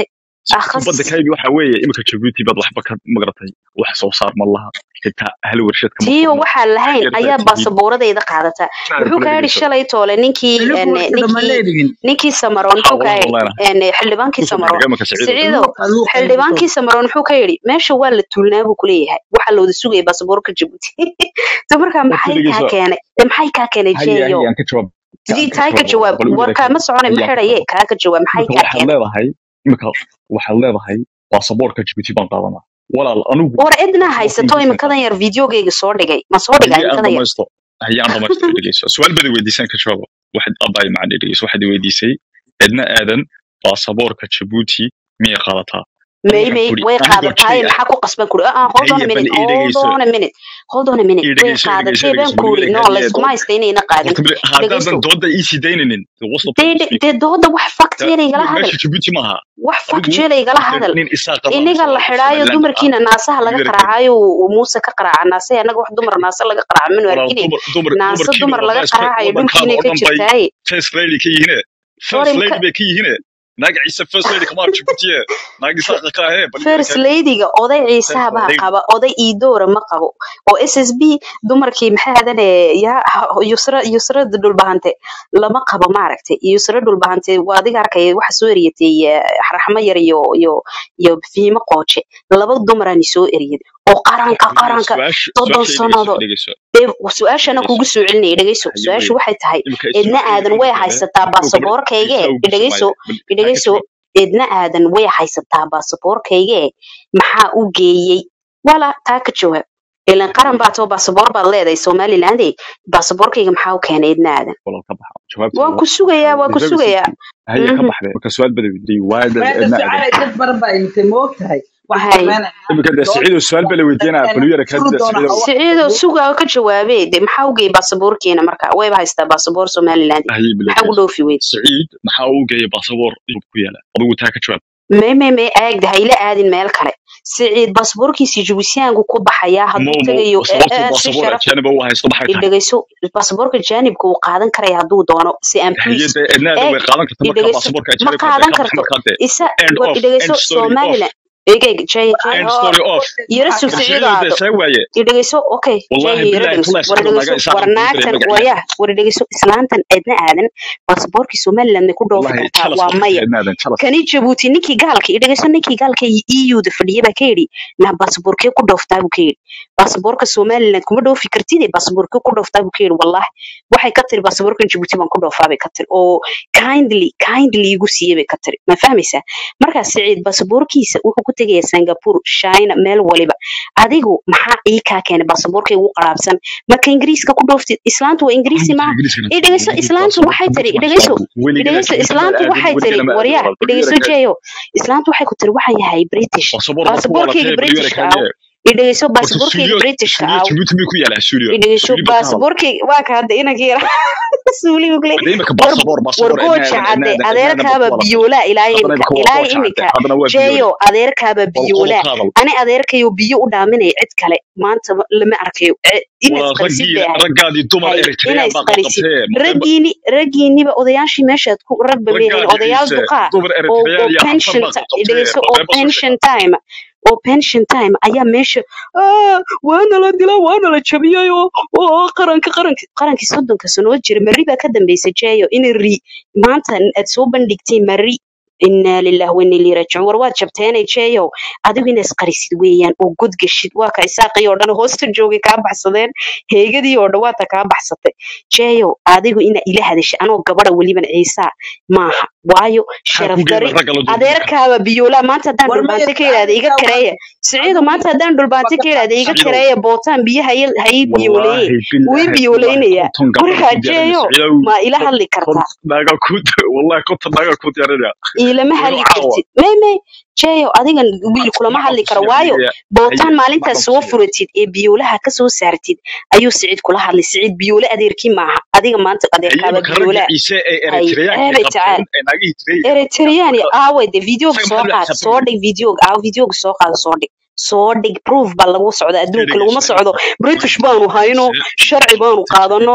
akhas badda kaybi waxa weeye imika jabuuti baad waxba ka magaratay wax soo saar ma laha xitaa hal warshad kama tiyo furno waxaan lahayn yartaa ayaa tihiin baasaboorradayda qaadata shacab muxuu kula kaa yidhi dhegeyso shalay toole ninkii xiligu en, warshada ma ninkii leedihin ninkii samaroon ha muxuu kaa waan yidhi leenahay en, xildhibaankii kusoo samaroon dhegdhega imika siciidow siciidow luuqa luuqa xildhibaankii samaroon muxuu ka yidhi meesha waa la tuulnaa buu kuleeyahay waxaa la wada sugaya baasaboorka jabuuti so markaa war ka maxay kaa dhegeyso keenay de maxay kaa keenay haye haye jeeyo aan ka jawaab sidii aan ka tahay ka jawaab jawaab bal u war yara kaama soconay ma haye aan ka xidhaye jawaab kaa ka jawaab maxay imika kaa waxaad keenay leedahay imika waxaad leedahay baasaboorka jabuuti baan qaadanaa walaal anigu war cidna baasaboorka haysato ingiriiskan imikadan yar videogeyga soo dhigay ma soo dhigaa haye aan imikadan yar dhamaysto haye aan dhamaysto dhegeyso su-aal bada weydiisaan ka jawaabo waxaad abaay macna dhegeyso waxaad i weydiisay cidna aadan baasaboorka jabuuti miyay qaadataa ani may waxaan may kuri way anigoo qaadataay jay ah maxaa ku qasban kuri ah hold on a haye bal minute ii hold dhegeyso on a minute hold on a minute ii way dhegeyso ii dhegeyso qaadatay ii baan dhegeyso kuri bal no haye layskuma haysta inayna qaadin horta bal haddaadan dhegeyso dooda ii sii dayninin what's the dee point of dee speaking dee dooda wax Da- faktiyeela igala hadal meesha jabuuti maaha wax adigu faktiyeela igala horta hadal nin isaa qabanaysa inaga la waa xidhaayo somaliland ah dumarkiina naasaha laga yara kadi qaraacayo uu muuse ka qaraaca naase annaga wax dumar naase laga qaraaca manu walaal arkine dumar dumar naase dumarkiina dumar laga wallahi qaraacayo wadankaada dhulkiinay oo ka dhan bay jirtaaye first lady ka yihiine war first imka lady bay ka yihiine naag ciise first lady kama jabuutiye naag isaaqa ka ahee bal yara first kadi ladyga oday first ciisaha baa lady qaba oday iidoora ma qabo oo s s b dumarkii maxay hadane yaa ha- yusra yusra dhulbahante lama qabo maaragtay yusra dhulbahante waa adiga arkaya waxa soo eriyatay eh, raxmo yar iyo iyo iyo fiimo qooje laba dumaraani soo eriyad oo qaranka haye qaranka su-aasha soddon su-aasha ii dhegeyso sannadood ii dhegeyso dee su-aashana dhegeyso kugu soo celinaya dhegeyso haye su-aashu wey waxay tahay imika edna su-aasha aadan way imika le haysataa imika gabadh baasaboorkayge ciise ugu dhegeyso sumaaye bal taa ka dhegeyso jawaab edna aadan way haysataa baasaboorkayge maxaa u geeyey wala taa ka jawaab ilan qaran baa too baasaboor baad leedahay somaliland baasaboorkayga maxaa u keenay edna aadan walaal ka baxa jawaabta waan ku sugayaa waan ku very sugayaa simple haye ka Mhm. baxday marka su-aal bada weydiiyey waada meesha cidna aadan sucaalay dad badan baa imitay ma og tahay wax hay sameynaya imika de dood siciidow su-aal bala weydiinaa bal u yara furu kaadida doona siciidow hawa siciido sugaa ka jawaabee de maxaa u geeyey baasaboorkeena marka wayba haystaa baasaboor somaliland haye bala maxaa ugu dhegeyso dhoofi weyd siciid maxaa uu geeyay baasaboor yurub ku yaala adigu taa ka jawaab may may may aagda hayla aadin meel kale siciid baasaboorkiisii jubisyaanku ku baxayaa mo hadduu mo tegayo ee sababtu ee si baasaboor sharaf ajaaniba u haysto maxay tahay idhegeyso baasaboorka jaanibka uu qaadan karaya hadduu doono si aan haye please de ednaada eeg way qaadan karta marka idhegeyso baasaboorka ma ajaanibka de qaadan ka bax karto markaa de isa end war of idhegeyso end story off somaliland eegeyg jay jay end oo story off yara maxaa sug ka siciido bal siciidow de aado see waaye idhegeyso okay jay wallahi yara bilahi dhegeyso tullahi war siciidow dhegeyso naga isaaqan war kuu diray naagtan magaciisa waryaha war dhegeyso islaantan eedna aadan baasaboorkii somalilandna ku dhoofi wallahi kartaa jalas waa baa ka maya tahay ednaadan jalas kani jabuuti ninkii gaalka idhegeyso ninkii gaalka eu-da fadhiya baa ka yidhi na baasaboorkee ku dhooftaa buu ka yidhi baasaboorka somaliland kuma dhoofi kartide baasaboorkee ku dhooftaa buu ka yidhi wallahi waxay ka tiri baasaboorkan jabuuti baan ku dhoofaa bay ka tiri oo kindly kindly igu siiyey bay ka tiri ma fahmaysaa markaa siciid baasaboorkiisa wuxuu ku tegayaa singapore china meel waliba adigu maxaa ii kaa keenay baasaboorkay ugu qaraabsan marka ingiriiska ku dhooftid islaantu waa ingiriisi maaha idhegeyso islaantu waxay tiri idhegeyso idhegeyso islaantu waxay tiri waryaa idhegeyso jeeyo islaantu waxay ku tiri waxaan yahay british baasaboorkayga britishka ah idhegeyso baasaboorkayga britishka ah jabuuti miyuu ku yaalaa suuliyo idhegeyso baasaboorkayga waa ka hadda inanka yara suuliga kule imika war baasaboor war baasaboor gooja cadde adeerkaaba biyoolaa ilaa haddana imika imika waa ilaa gooja cadde imika haddana waa biyoole jeeyo adeerkaaba wal qodob biyoolaa qaadal ani adeerkayo biyo u dhaaminaya cid kale maanta ma- lama arkayo Eh, ina waa isqarisid raggii bay ahayd raggaadii dumar hay ina eritreyaan baa isqarisid qabqabtee maqayba raggiini raggiiniba odayaashii meeshaad ku ragba meehayn raggaadii odayaal ciise duqaa dumar oo oo eritreyaan iyo xafar pension baa ti- qabqabtee dhegeyso oo maqayba soo pension sheega time oo pension time ayaa meesha "Ah, waana la dilaa waana la jabiyay oo oo qaranka qaranka qarankii soddonka sanoo jira mari baa ka dambeysay jeeyo in ri maanta aad soo bandhigtay mari inaa lillahi wa inna ilaihi raajicuun war waad jabteenay jeeyow adigu ina isqarisid weeyaan oo god gashid waa ka isaaqii oo dhan hoosta joogay kaa baxsadeen heegadii oo dhan waata kaa baxsatay jeeyow adigu ina ila hadashay anoo gabadha weliban ciisaa maaha waayo maxaa sharaf ku geena dari ragga la duurduurka adeerkaaba biyoolaa maanta haddaan war maya dhulbaante ka yidhaahda iga su'aasha kareeya siciidu maanta haddaan dhulbaante ka yidhaahda iga siciidow kareeya bootaan biyo ha ii ha ii biyooleeye wallaahi wuu ii bilaahi tullaahi biyooleynaya konton gabdhood markaa ku diyaarinaya jeeyo siciidow ma ila kon hadli kon kartaa naaga ku wallahi konton naaga ku diyaarinaya ilama weliba hadli caawa kartid may may jeeyo adigan wiil kulama macaan hadli ku karo siiya waayo haye bootaan haye maalintaas macaan ku soo siiya furatid ee biyoolaha ka soo saartid ayuu siciid kula hadlay siciid biyoole adeerkii maaha adiga maanta haye adeerkaaba imika ragga biyoolaa ciise ee hay eritreyaanka eebay qabteen tacaal ee naagihii tireyga eritrean marka aaway de videoga isaga soo maxaa la qaad soo xisaabtamaya dhig videoga aaw videoga soo qaada soo dhig soo dhig proof baa lagu socda adduunka laguma dhegeyso socdo british baanu hayno ciise sharci baanu ciise qaadano jabuuti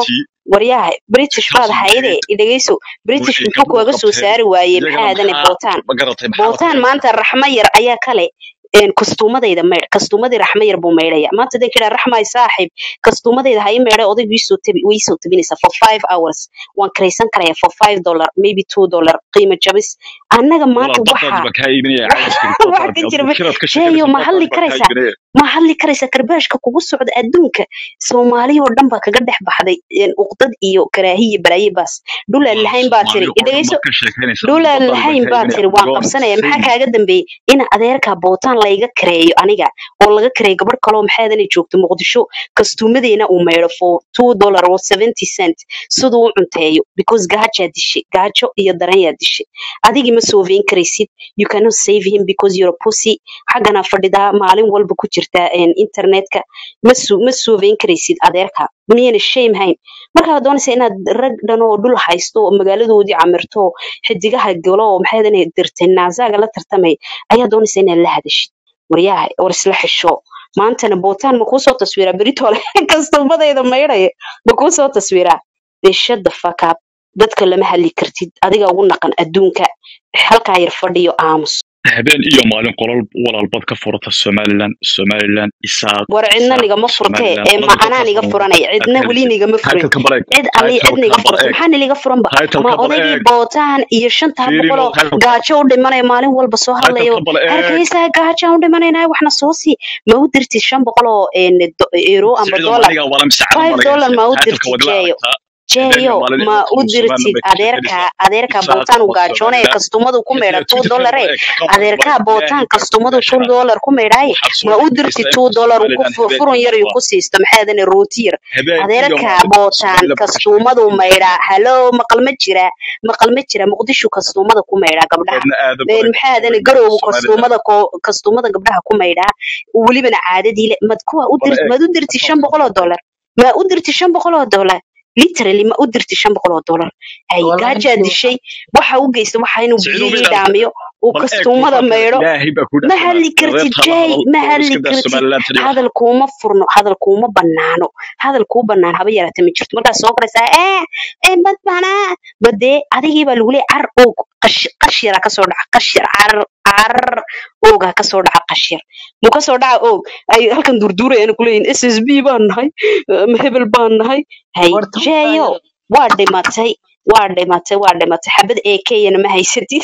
waryaha british baad taas hayde maxay idhegeyso british waxay muxuu gabdhuhu kuwaga soo qabteen saari waayey iyagana maxaa adane maxaa bootaan ma garatay maxaa la bootaan tahay maanta raxmo yar ayaa kale een, kastuumadayda maydh kastuumadii raxmo yar buu maydhaya maanta hadday kidhaa raxmay saaxib kastuumadayda ha ii maydhay odaygu iisoo tabi way iisoo tabinaysaa for five hours waan karaysan karaya for five dollar maybe two dollar qiimo jabis annaga maanta walaal waxaa baddaadi baa kaa iibinaya waxa caawiska waxa ka jira adigu ma- kiraad ka jeeyo sheekanaysa ma hadli baddaadi baa kaa karaysaa iibinaya ma hadli karaysaa karbaashka kugu socda adduunka soomaaliya oo dhan baa kaga dhex baxday een, uqdad iyo karaahiya balaaye baas dhulaan walaal lahayn baa tiri soomaaliya oo dhan idhegeyso baad ka sheekanaysaa dhulaan baddaadi baa lahayn kaa baa iibinaya tiri waan go on qabsanaya maxaa say kaaga dambeeyey in adeerka bootaan layga kareeyo aniga oo laga kareeyo gabadh kaloo maxaadanay joogto muqdisho kastuumadeena uu maydho for two dollar or seventy cent siduu u cunteeyo because gaajaa dishay gaajo iyo daranyaa dishay adigii ma sooveyn karaysid you cannot save him because you're a pussy xaggana fadhidaa maalin walba ku jirtaa een, internetka ma su- ma sooveyn karaysid adeerka miyayna shame hayn markaa doonaysa inaad rag dhan oo dhul haysto oo magaaladoodii camirto oo xidigaha galo oo maxaadan dirtay naasaaga la tartamay ayaa doonaysa inaad la hadashid waryaha war isla xisho maantana bootaan ma kuu soo taswiraa beritole kastuumadayda maydhaya ma kuu soo taswiraa dee shut the fuck up dadka lama hadli kartid adiga ugu naqan adduunka halkaa yar fadhiyo aamus habeen iyo maalin qolal walaalbad ka furata somalilan somalilan isaaq war cidna isaaq nigama furtee somalilan ee qolada ma dadka anaa niga furan furanay cidna weli nigama furin taytalka bal eeg cid ali cid niga taytalka bal furta eeg maxaa niliga furanba ma taytalka bal odaygii eeg bootaan iyo shantaa fiirino boqoloo taytalka gaajo u dhimanaya maalin walba soo hadlayo taytalka bal eeg hargeysa gaajo u dhimanayna waxna soo sii ma u dirtid shan boqoloo een, do- euro ama siciido dollar maniga wala misacada five malaga dollar ma u taytalka dirtid wadila jeeyo aragtaa habeen iyo jeeyo maalin ma inuu u qolo somalilan dirtid bay ka adeerka sheekanaysaa adeerka isaaq bootaan u ama gaajoonaya somalilan kastumadu ku meydha iyo two taytalka dollar bal ee eeg kan bal adeerka ilaahay bootaan baa ku kastumadu two meesha dollar ku meydhaaye waxaad soo ma u dhigaysaa dirtid in two dollar ku somalilan fu- habeen furun iyo yar iyo ku maalin siisto maxaadane rooti yar habeen iyo adeerka maalin bootaan somalilan baa ka kastuumadu sheekanaysaa maydhaa halo maqal ma jira maqal ma jira muqdisho kastuumada ku maydhaa gabdhaha wadna aadam een baa maxaa adane weyn garowga somalilan kastuumada ko kastuumada gabdhaha ku maydhaa welibana caadadii le mad kuwa u bal dir eeg maad u dirti shan boqol oo dollar ma u dirti shan boqol oo dollar literally ma u dirti shan boqol oo dollar ay والله gaajaa انت dishay waxa u geysta waxa inuu siciido biyihii ma ilaalisa dhaamiyo uu bal eeg kastuumada muuqaalkeeda maydho ilaahay baa ku ma dhaafsanaa hadli kartid adeerta la jay hadal ma oo hadli iska daa kartid somalilan tani wax hadal kuuma furno hadal kuuma banaano hadal kuu banaan haba yaraata ma jirto markaad soo qoraysaa ee ee bad banaa badee adigii baa lagu leeyahay car oog qash qashira kasoo dhaca qashir car car oogaa kasoo dhaca qashir muu kasoo dhaca oog ay halkan durduurayaan kuleeyihin s s b baan nahay ma hebel baan nahay hay ورطة jeeyo waa dhimatay waa dhimatay waa dhimatay xabad ee keyana ma haysatid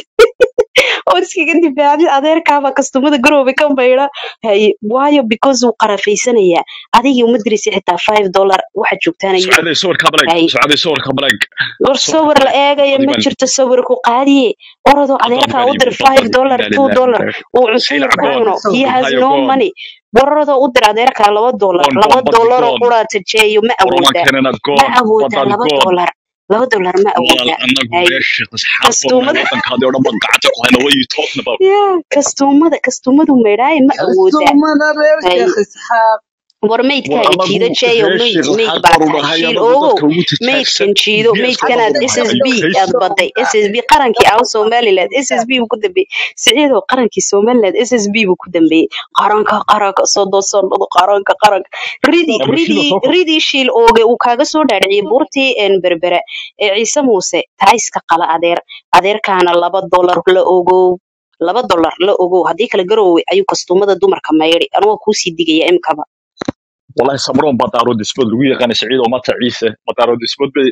oo iskaga difaacdi adeerkaaba kastumada garoobe ka maydha hay waayo because uu qarafaysanayaa adigii uma diraysa xitaa five dollar waxa joogtaana yurub socday sawirka baleeg hay socday sawirka baleeg war sawirka sawir la baleeg eegaya adi ma baan jirto sawir ku qaadiye orodoo baddaadi adeerkaa baan u dir iibiyey five baddaadi dollar inaa two lillahi dollar wa uu sayla cuntooyin ku goon cuno he has hayo no goon money waradoo u dir adeerkaa laba dollar goon laba goon baddi dollar oo goon quraata jeeyo ma waroman awoodaa keenana ma goon awoodaa baddaadi laba goon dollar laba dollar ma walaal awoodaa anagu hay meesha asxaab badan kastuumada wadankaadii oo dhan baan gacanta ku hayna what are you talking about ya kastuumada kastuumadu maydhaaye ma awoodaa السومنا رير hay شيخ اسحاق war war maydkaaga anagu jiido jeeyo reer mayd sheekh mayd waxaan baa qaru tahay nahay shiil anagu oogow dadka ugu tijaagsan maydkan jiido geeska maydkanaad qaru nahay s s are b you crazy aad baday s s b qarankii ah somaliland s s b buu ku dambeeyey siciidoo qarankii somaliland s s b buu ku dambeeyey qaranka qaranka sodo sododo qaranka qaranka ridii abashida ridii soo kor ridii shiil ooge uu kaaga soo dhaadhiciyey buurtii een berbera ee ciise muuse taa iska qala adeer adeerkaana laba dollar la ogow laba dollar la ogow haddii kala garoowe ayuu kastuumada dumarka maydhi anigoo kuusii digaya imkaba والله صبرون بطارود اسود لو يقان سعيد وما عيسى بطارود اسود بي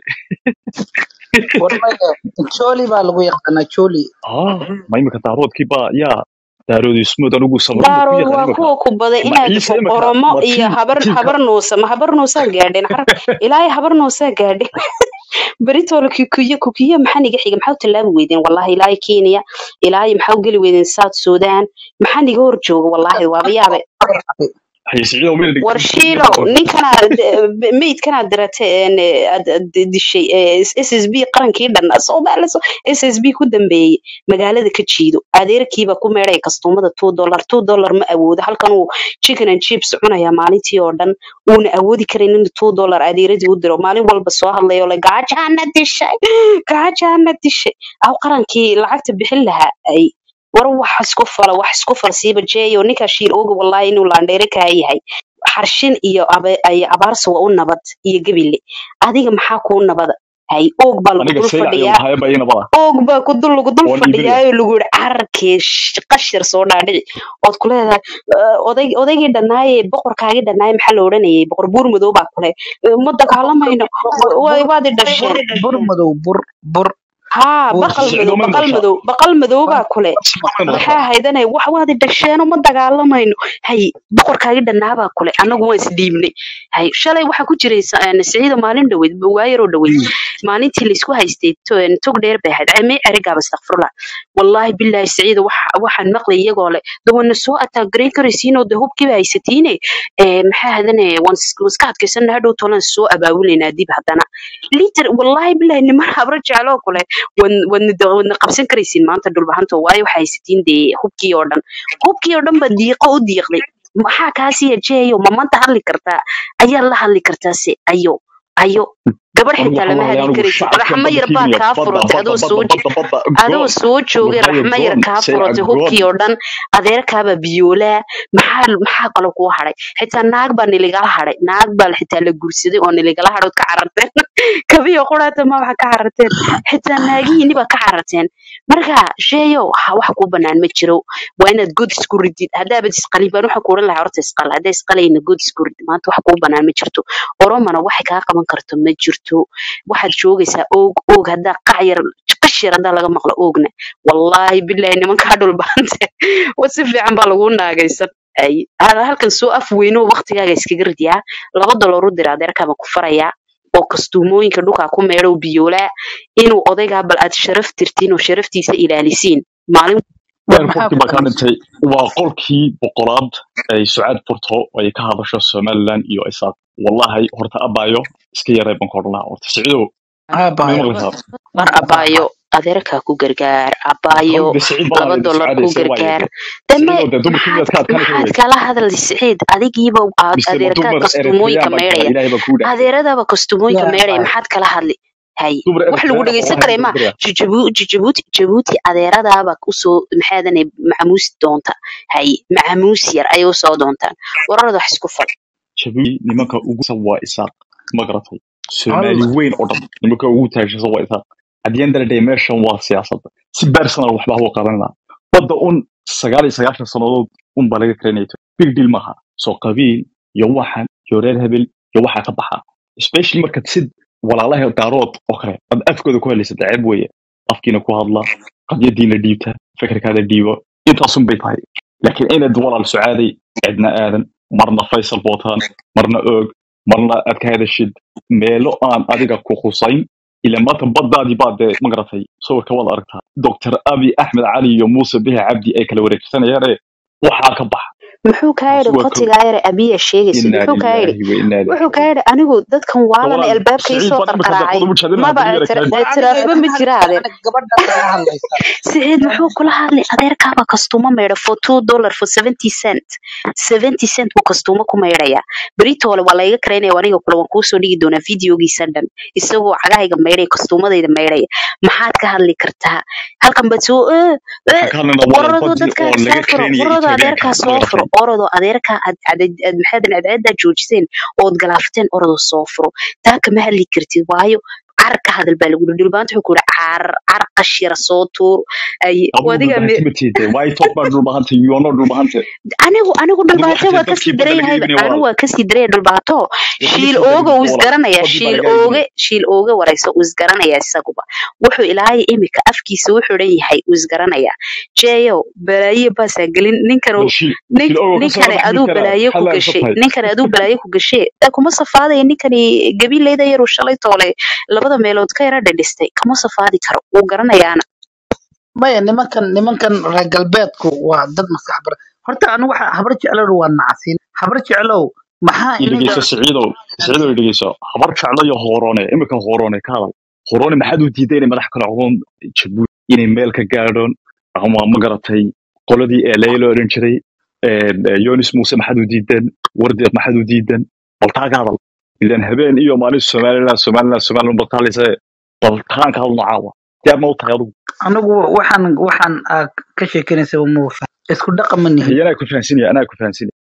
والله تشولي بقى لغو يقنا تشولي اه ما يمكن طارود كيبا يا دارود اسود انا اقول صبرون بكو daarood يقان waa يمكن kuwa ku baday ما inaad عيسى يمكن oromo ما iyo تيم habar تيم habar nuusa ma habar nuusaa gaadheen xar ilaahay habar nuusaa gaadheen beritoole kukiyo kukiyo maxaa niga xiga maxaa u tallaabi weydeen wallahi ilaahay kenya ilaahay maxaa u geli weydeen south sudan maxaa niga hor jooga wallahi waaba yaabe هي سعيد ومين اللي war shiilo ninkanaad meydkanaad diratay een, aad aad dishay s s b qarankii dhan soomaali s s b ku dambeeyey magaalada ka jiido adeerkiiba ku meedhay kastuumada two dollar two dollar ma awoodo halkan uu chicken and chips cunaya maalintii oo dhan uuna awoodi karin inuu two dollar adeeradii u diro maalin walba soo hadlayo le gaajaana dishay gaajaana dishay aw qarankii lacagta bixin lahaa ay war wax isku fala wax isku fal siiba jeeyo ninkaa shiil ooga wallahi inuu laandheere kaa yahay xarshin iyo abe- ay abaarsa waa u nabad iyo gebile adiga maxaa kuu nabada hay oog baa lagu aniga dul saylac iyo fadhiyaa waxaaya bayina bada oog baa ku dul lagu dul waan iibinaya fadhiyaayo lagu yihi cararkee sh- qashir soo dhaadhici ood ku leedahay "Eh, oday odaygii dhannaaye boqorkaagii dhannaaye maxaa la odhanayay boqor buur madow baa kule "Eh, ma dagaalamayno wa- wa- waad i dhasheen bur madow bur bur haa bur baqal siciido madow may baqal maqashaa madow baqal madow baa kule may maxaa maqashaa haydanay wax waad i dhasheeno ma dagaalamayno hay boqorkaagii dhannaabaa kule annagu waan isdhiibnay hay shalay waxaa ku jiray sa- een, siciida maalin dhoweyd waayaroo dhoweyd maalintii laysku haystay to- een, tog dheer bay ahayd cemee erigaaba astakfirullah wallaahi bilaahi siciida waxa- waxaan maqlay iyagoo leh de wana soo ataagarayn karaysiinoo de hubkiiba haysatiine ee, maxaa hadane waan is- waan iska adkaysana hadhow tolan soo abaabulaynaa dib haddana liter wallaahi bilaahi niman habro jecloo kule wan- wadna da- wadna qabsan karaysiin maanta dhulbahanto waayo waxaa haysatiin dee hubkii oo dhan hubkii oo dhan ba diiqo u diiqday maxaa kaasiya jeeyo ma maanta hadli kartaa ayaa la hadli kartaa se ayo ayo gabadh anigu xitaa waxaan lama walaalahay hadli anigu karaysid shacabka raxmo badda yar baa kiimiya kaa badda furantay badda adoo badda soo badda badda adoo goon soo joogay waxayo raxmo yar goon kaa sayca furantay goon hubkii oo dhan adeerkaaba biyoolaa maxaa maxaa kale kuu hadhay xitaa naag baa niligala hadhay naag baa xitaa la guursaday oo niligala hadhood ka cararteen kabiyo quraata ma waxa ka cararteen xitaa naagihiini baa ka cararteen marka sheeyow ha wax kuu banaan ma jiro waa inaad god isku ridid haddaabad isqalin baan waxaan ku oran lahaa horta isqal haddaa isqalayna god isku rid maanta wax kuu banaan ma jirto oromana waxay kaa qaban karto ma jirto waxaad joogaysaa oog oog haddaa qac yar qash yar haddaa laga maqlo oogna wallaahi bilaahi nimankaa dhulbaante wa si fiican baa lagu naagaysan ay hada halkan soo af weyno waqtigaaga iskaga ridyaa laba doloor u dira adeerkaaba ku farayaa oo kastuumooyinka dhulkaa ku meedhow biyoolaa inuu odaygaa bal aad sharaf tirtiin oo sharaftiisa ilaalisiin maalin war maxaa airportkii ku baa kaa dambeysay dhintay waa qolkii boqolaad ay sucaad furto ay ka hadasho somaliland iyo isaaq wallahi horta abaayo iska yaree baan ka odhan lahaa horta siciidow may aabayo maqlaysaa war waan abaayo adeerkaa ku gargaar abaayo hawda siciid baa laba la dollar ku sucaadaysa waaye gargaar deme siciidow dee dumarkii maxaad miyaad ka adkaani kari maxaad weyday kala hadal siciid adigiiba aad mise ma adeerkaa dumar kastuumooyinka eritrean baan kala meedhaya ilaahay baa kuu dhaafay adeeradaba kastuumooyinka yaa meedhaya aabayo maxaad kala hadli hay dumar wax lagu eritrean dhegeysan oo karay ma bariga Jijabu- jijabuuti jabuuti adeeradaaba usoo maxaadane macamuus doonta hay macamuus yar ayay usoo doontaan wararada wax isku fal jabuuti nimanka ugu san waa isaaq ma garatay hal soomaali weyn oo dhan nimanka ugu taagsan waa isaaq hadiyaan daladhay meeshan waa siyaasadda si personal waxba hau qabanina badda un sagaal iyo sagaashan sannadood un baa laga karanaya big deal maaha soo qabiil iyo waxan iyo reer hebel iyo waxaa ka baxa especially markaad sid walaalaha daarood oo kale ad afkooda ku hadlaysa ceeb weeye afkiina ku hadla qadyadiina dhiibta fikirkaada dhiibo intaasun bay tahay laakiin inaad walaal sucaaday cidna aadan marna faysal bootaan marna oog marna aad ka hadashid meelo aan adiga ku khusayn ila maanta baddaadii baa dee ma garatay sawirka waad aragtaa doctor abi axmed cali iyo muuse bihi cabdi ay kala wareegsanayaane waxaa ka baxa muxuu kaa taasi yidhi waa kow qotigaa yare abiya sheegaysid inaa muxuu kaa yidhi lilaahi wa inaa ilaihi wuxuu kaa raajicuun yidhi anigu dadkan waalana walaal albaabka siciid isoo baan imika qarqaraacay daqood ugu jeedin maba haddii yara tira- kaadi war aniga tiraafba igama ma jira hadlaysa adeer aniga gabadhaas kala hadlaysaa siciid muxuu kula hadlay adeerkaaba kastuumo meedha for two dollar for seventy cent seventy cent buu kastuumo ku meedhayaa beritoole waa layga karaynaya aniga kule waan kuusoo dhigi doonaa videogiisa dhan isagoo cagahayga meydhaya kastuumadayda meydhaya maxaad ka hadli kartaa halkan baad soo "Eh, eh, waxaan ka hadlaynaa walaal orodoo badii dadkaa oo soo laga furo kareynaya orodoo etoobiyaanka adeerkaa ma soo furo garatay orodoo adeerkaa aad cadad- aad maxaadan cadceedaa joojiseen ood galaafteen orodoo soo furo taa kama hadli kartid waayo carar ka hadal baa lagu yidhi dhulbaanta wuxuu ku yidhi carar carar qashira soo tuur ay adigu adiga me dhulbahante ma tiide why talk about dhulbahante you are not dhulbahante anigu anigu adigu dhulbaato waxaa waa tihi kasii dadkii badda daran laga yahayba iibinaya anigu walaal waa kasii daraya dhulbaato waxba shiil soo ooga uu degin walaal isgaranayaa badii baa shiil laga ooge iibinaya shiil ooge warayso uu isgaranayaa isaguba wuxuu ilaahay imika afkiisa wuxuu dhan yahay uu isgaranayaa jeeyo balaaye baasaa gelin ninkan bal shiil nin shiil ogo ka soo ninkani dhex aduu karaa balaaye ku xalaal ka gashay tahay ninkani aduu balaaye ku gashay daa kuma safaadaya ninkani gabiileyda yaruu shalay toole labada meelood ka yara dhidhistay kama safaadi karo wuu garanayaana maya nimankan nimankan reer galbeedku waa dad maskax bar horta anigu waxa habar jeclow waa nacasiin habar jeclow maxaa i inaga dhegeyso siciidow siciidow i dhegeyso habar jeclo iyo hoorone imika hoorone ka hadal hoorone maxaad u diiday inay madax kala codon jabuuti inay meel ka gaadhoon ama ma garatay qoladii eelay la odhan jiray een, eh, yonis muuse maxaad u diideen wardeeq maxaad u diideen bal taa ka hadal ilan habeen iyo maalin somaliland somaliland somaliland bal taalise bal taan ka hadal nocaawa diyaar ma u tahay adugu anigu waxaan waxaan aa ka sheekanaysa ma isku dhaqan ma nihin anaa ku fahansinaya anaa ku fahansinaya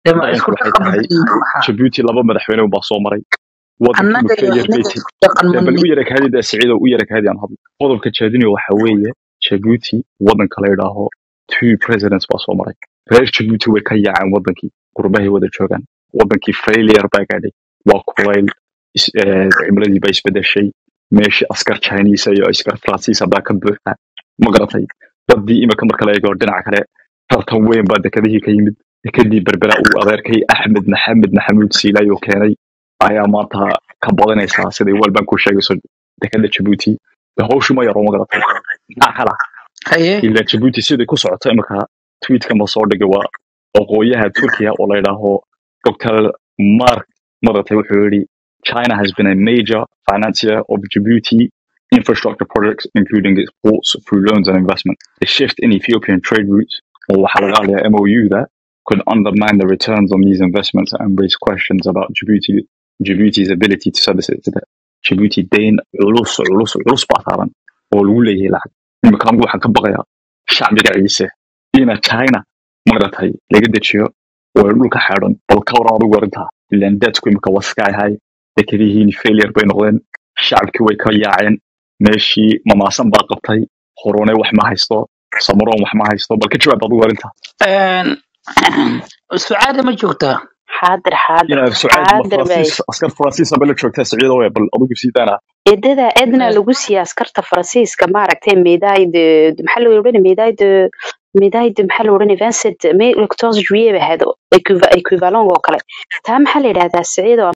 dee ma dareenku isku waxay dhaqan tahay badan maxaa jabuuti laba madaxweyne baa soo maray wadankii annaga iyo failure bay inaga tahay isku dhaqan dee bal manni u yara kaadi dee siciido u yara kaadi aan hadlo qodobka jeedinayo waxa weeye jabuuti wadanka la yidhaaho two presidents baa soo maray reer jabuuti way ka yaaceen wadankii qurbahay wada joogaan wadankii failure baa gaadhay waa kulayl is- eh, cimiladii baa isbedeshay meeshii askar chinese iyo askar faransiisa baa ka buuxa ma garatay dadii imika marka la eego dhinaca kale tartan weyn baa dekadihii ka yimid dekadii berbera uu adeerkay axmed maxamed maxamuud siilayo keenay ayaa maanta ka badanaysaa siday walban ku sheegayso dekada jabuuti de hawshu ma yaro ma garatay maxaa kala haye ilaa jabuuti siday ku socoto imika tweetka ma soo dhigay waa oqooyaha turkiya oo la yidhaaho dr mark maratay wuxuu yidhi china has been a major financier of djibouti infrastructure projects including its ports through loans and investment the shift in ethiopian trade routes oo waxaa laga hadlayaa mou da could undermine the returns on these investments and raise questions about djibouti djibouti's ability to service its debt djibouti dayn culus culus culus baa saaran oo lagu leeyahay lacag imika anigu waxaan ka baqayaa shacbiga ciise ina china maratay laga dejiyo oo ay dhulka xeedhan bal ka waran adigu arrintaa ilaan dadku imika waa sky high dekadihiini failure bay noqdeen shacabkii way ka yaaceen meeshii mamaasan baa qabtay horone wax ma haysto samaroon wax ma haysto bal ka jawaab adigu arrintaa Een, sucaada ma joogtaa xaadir xaadir inaad sucaad ma xaadir bay faransiis askar faransiisa bala joogtaa siciido we bal adigu sii daana eedada edna lagu siiyay askarta faransiiska maaragtay medaille de maxaa la odhan medaille de medaille de maxaa la odhan vincent may 14 juillet ba ahayd equivalent oo kale taa maxaa la yidhahdaa siciido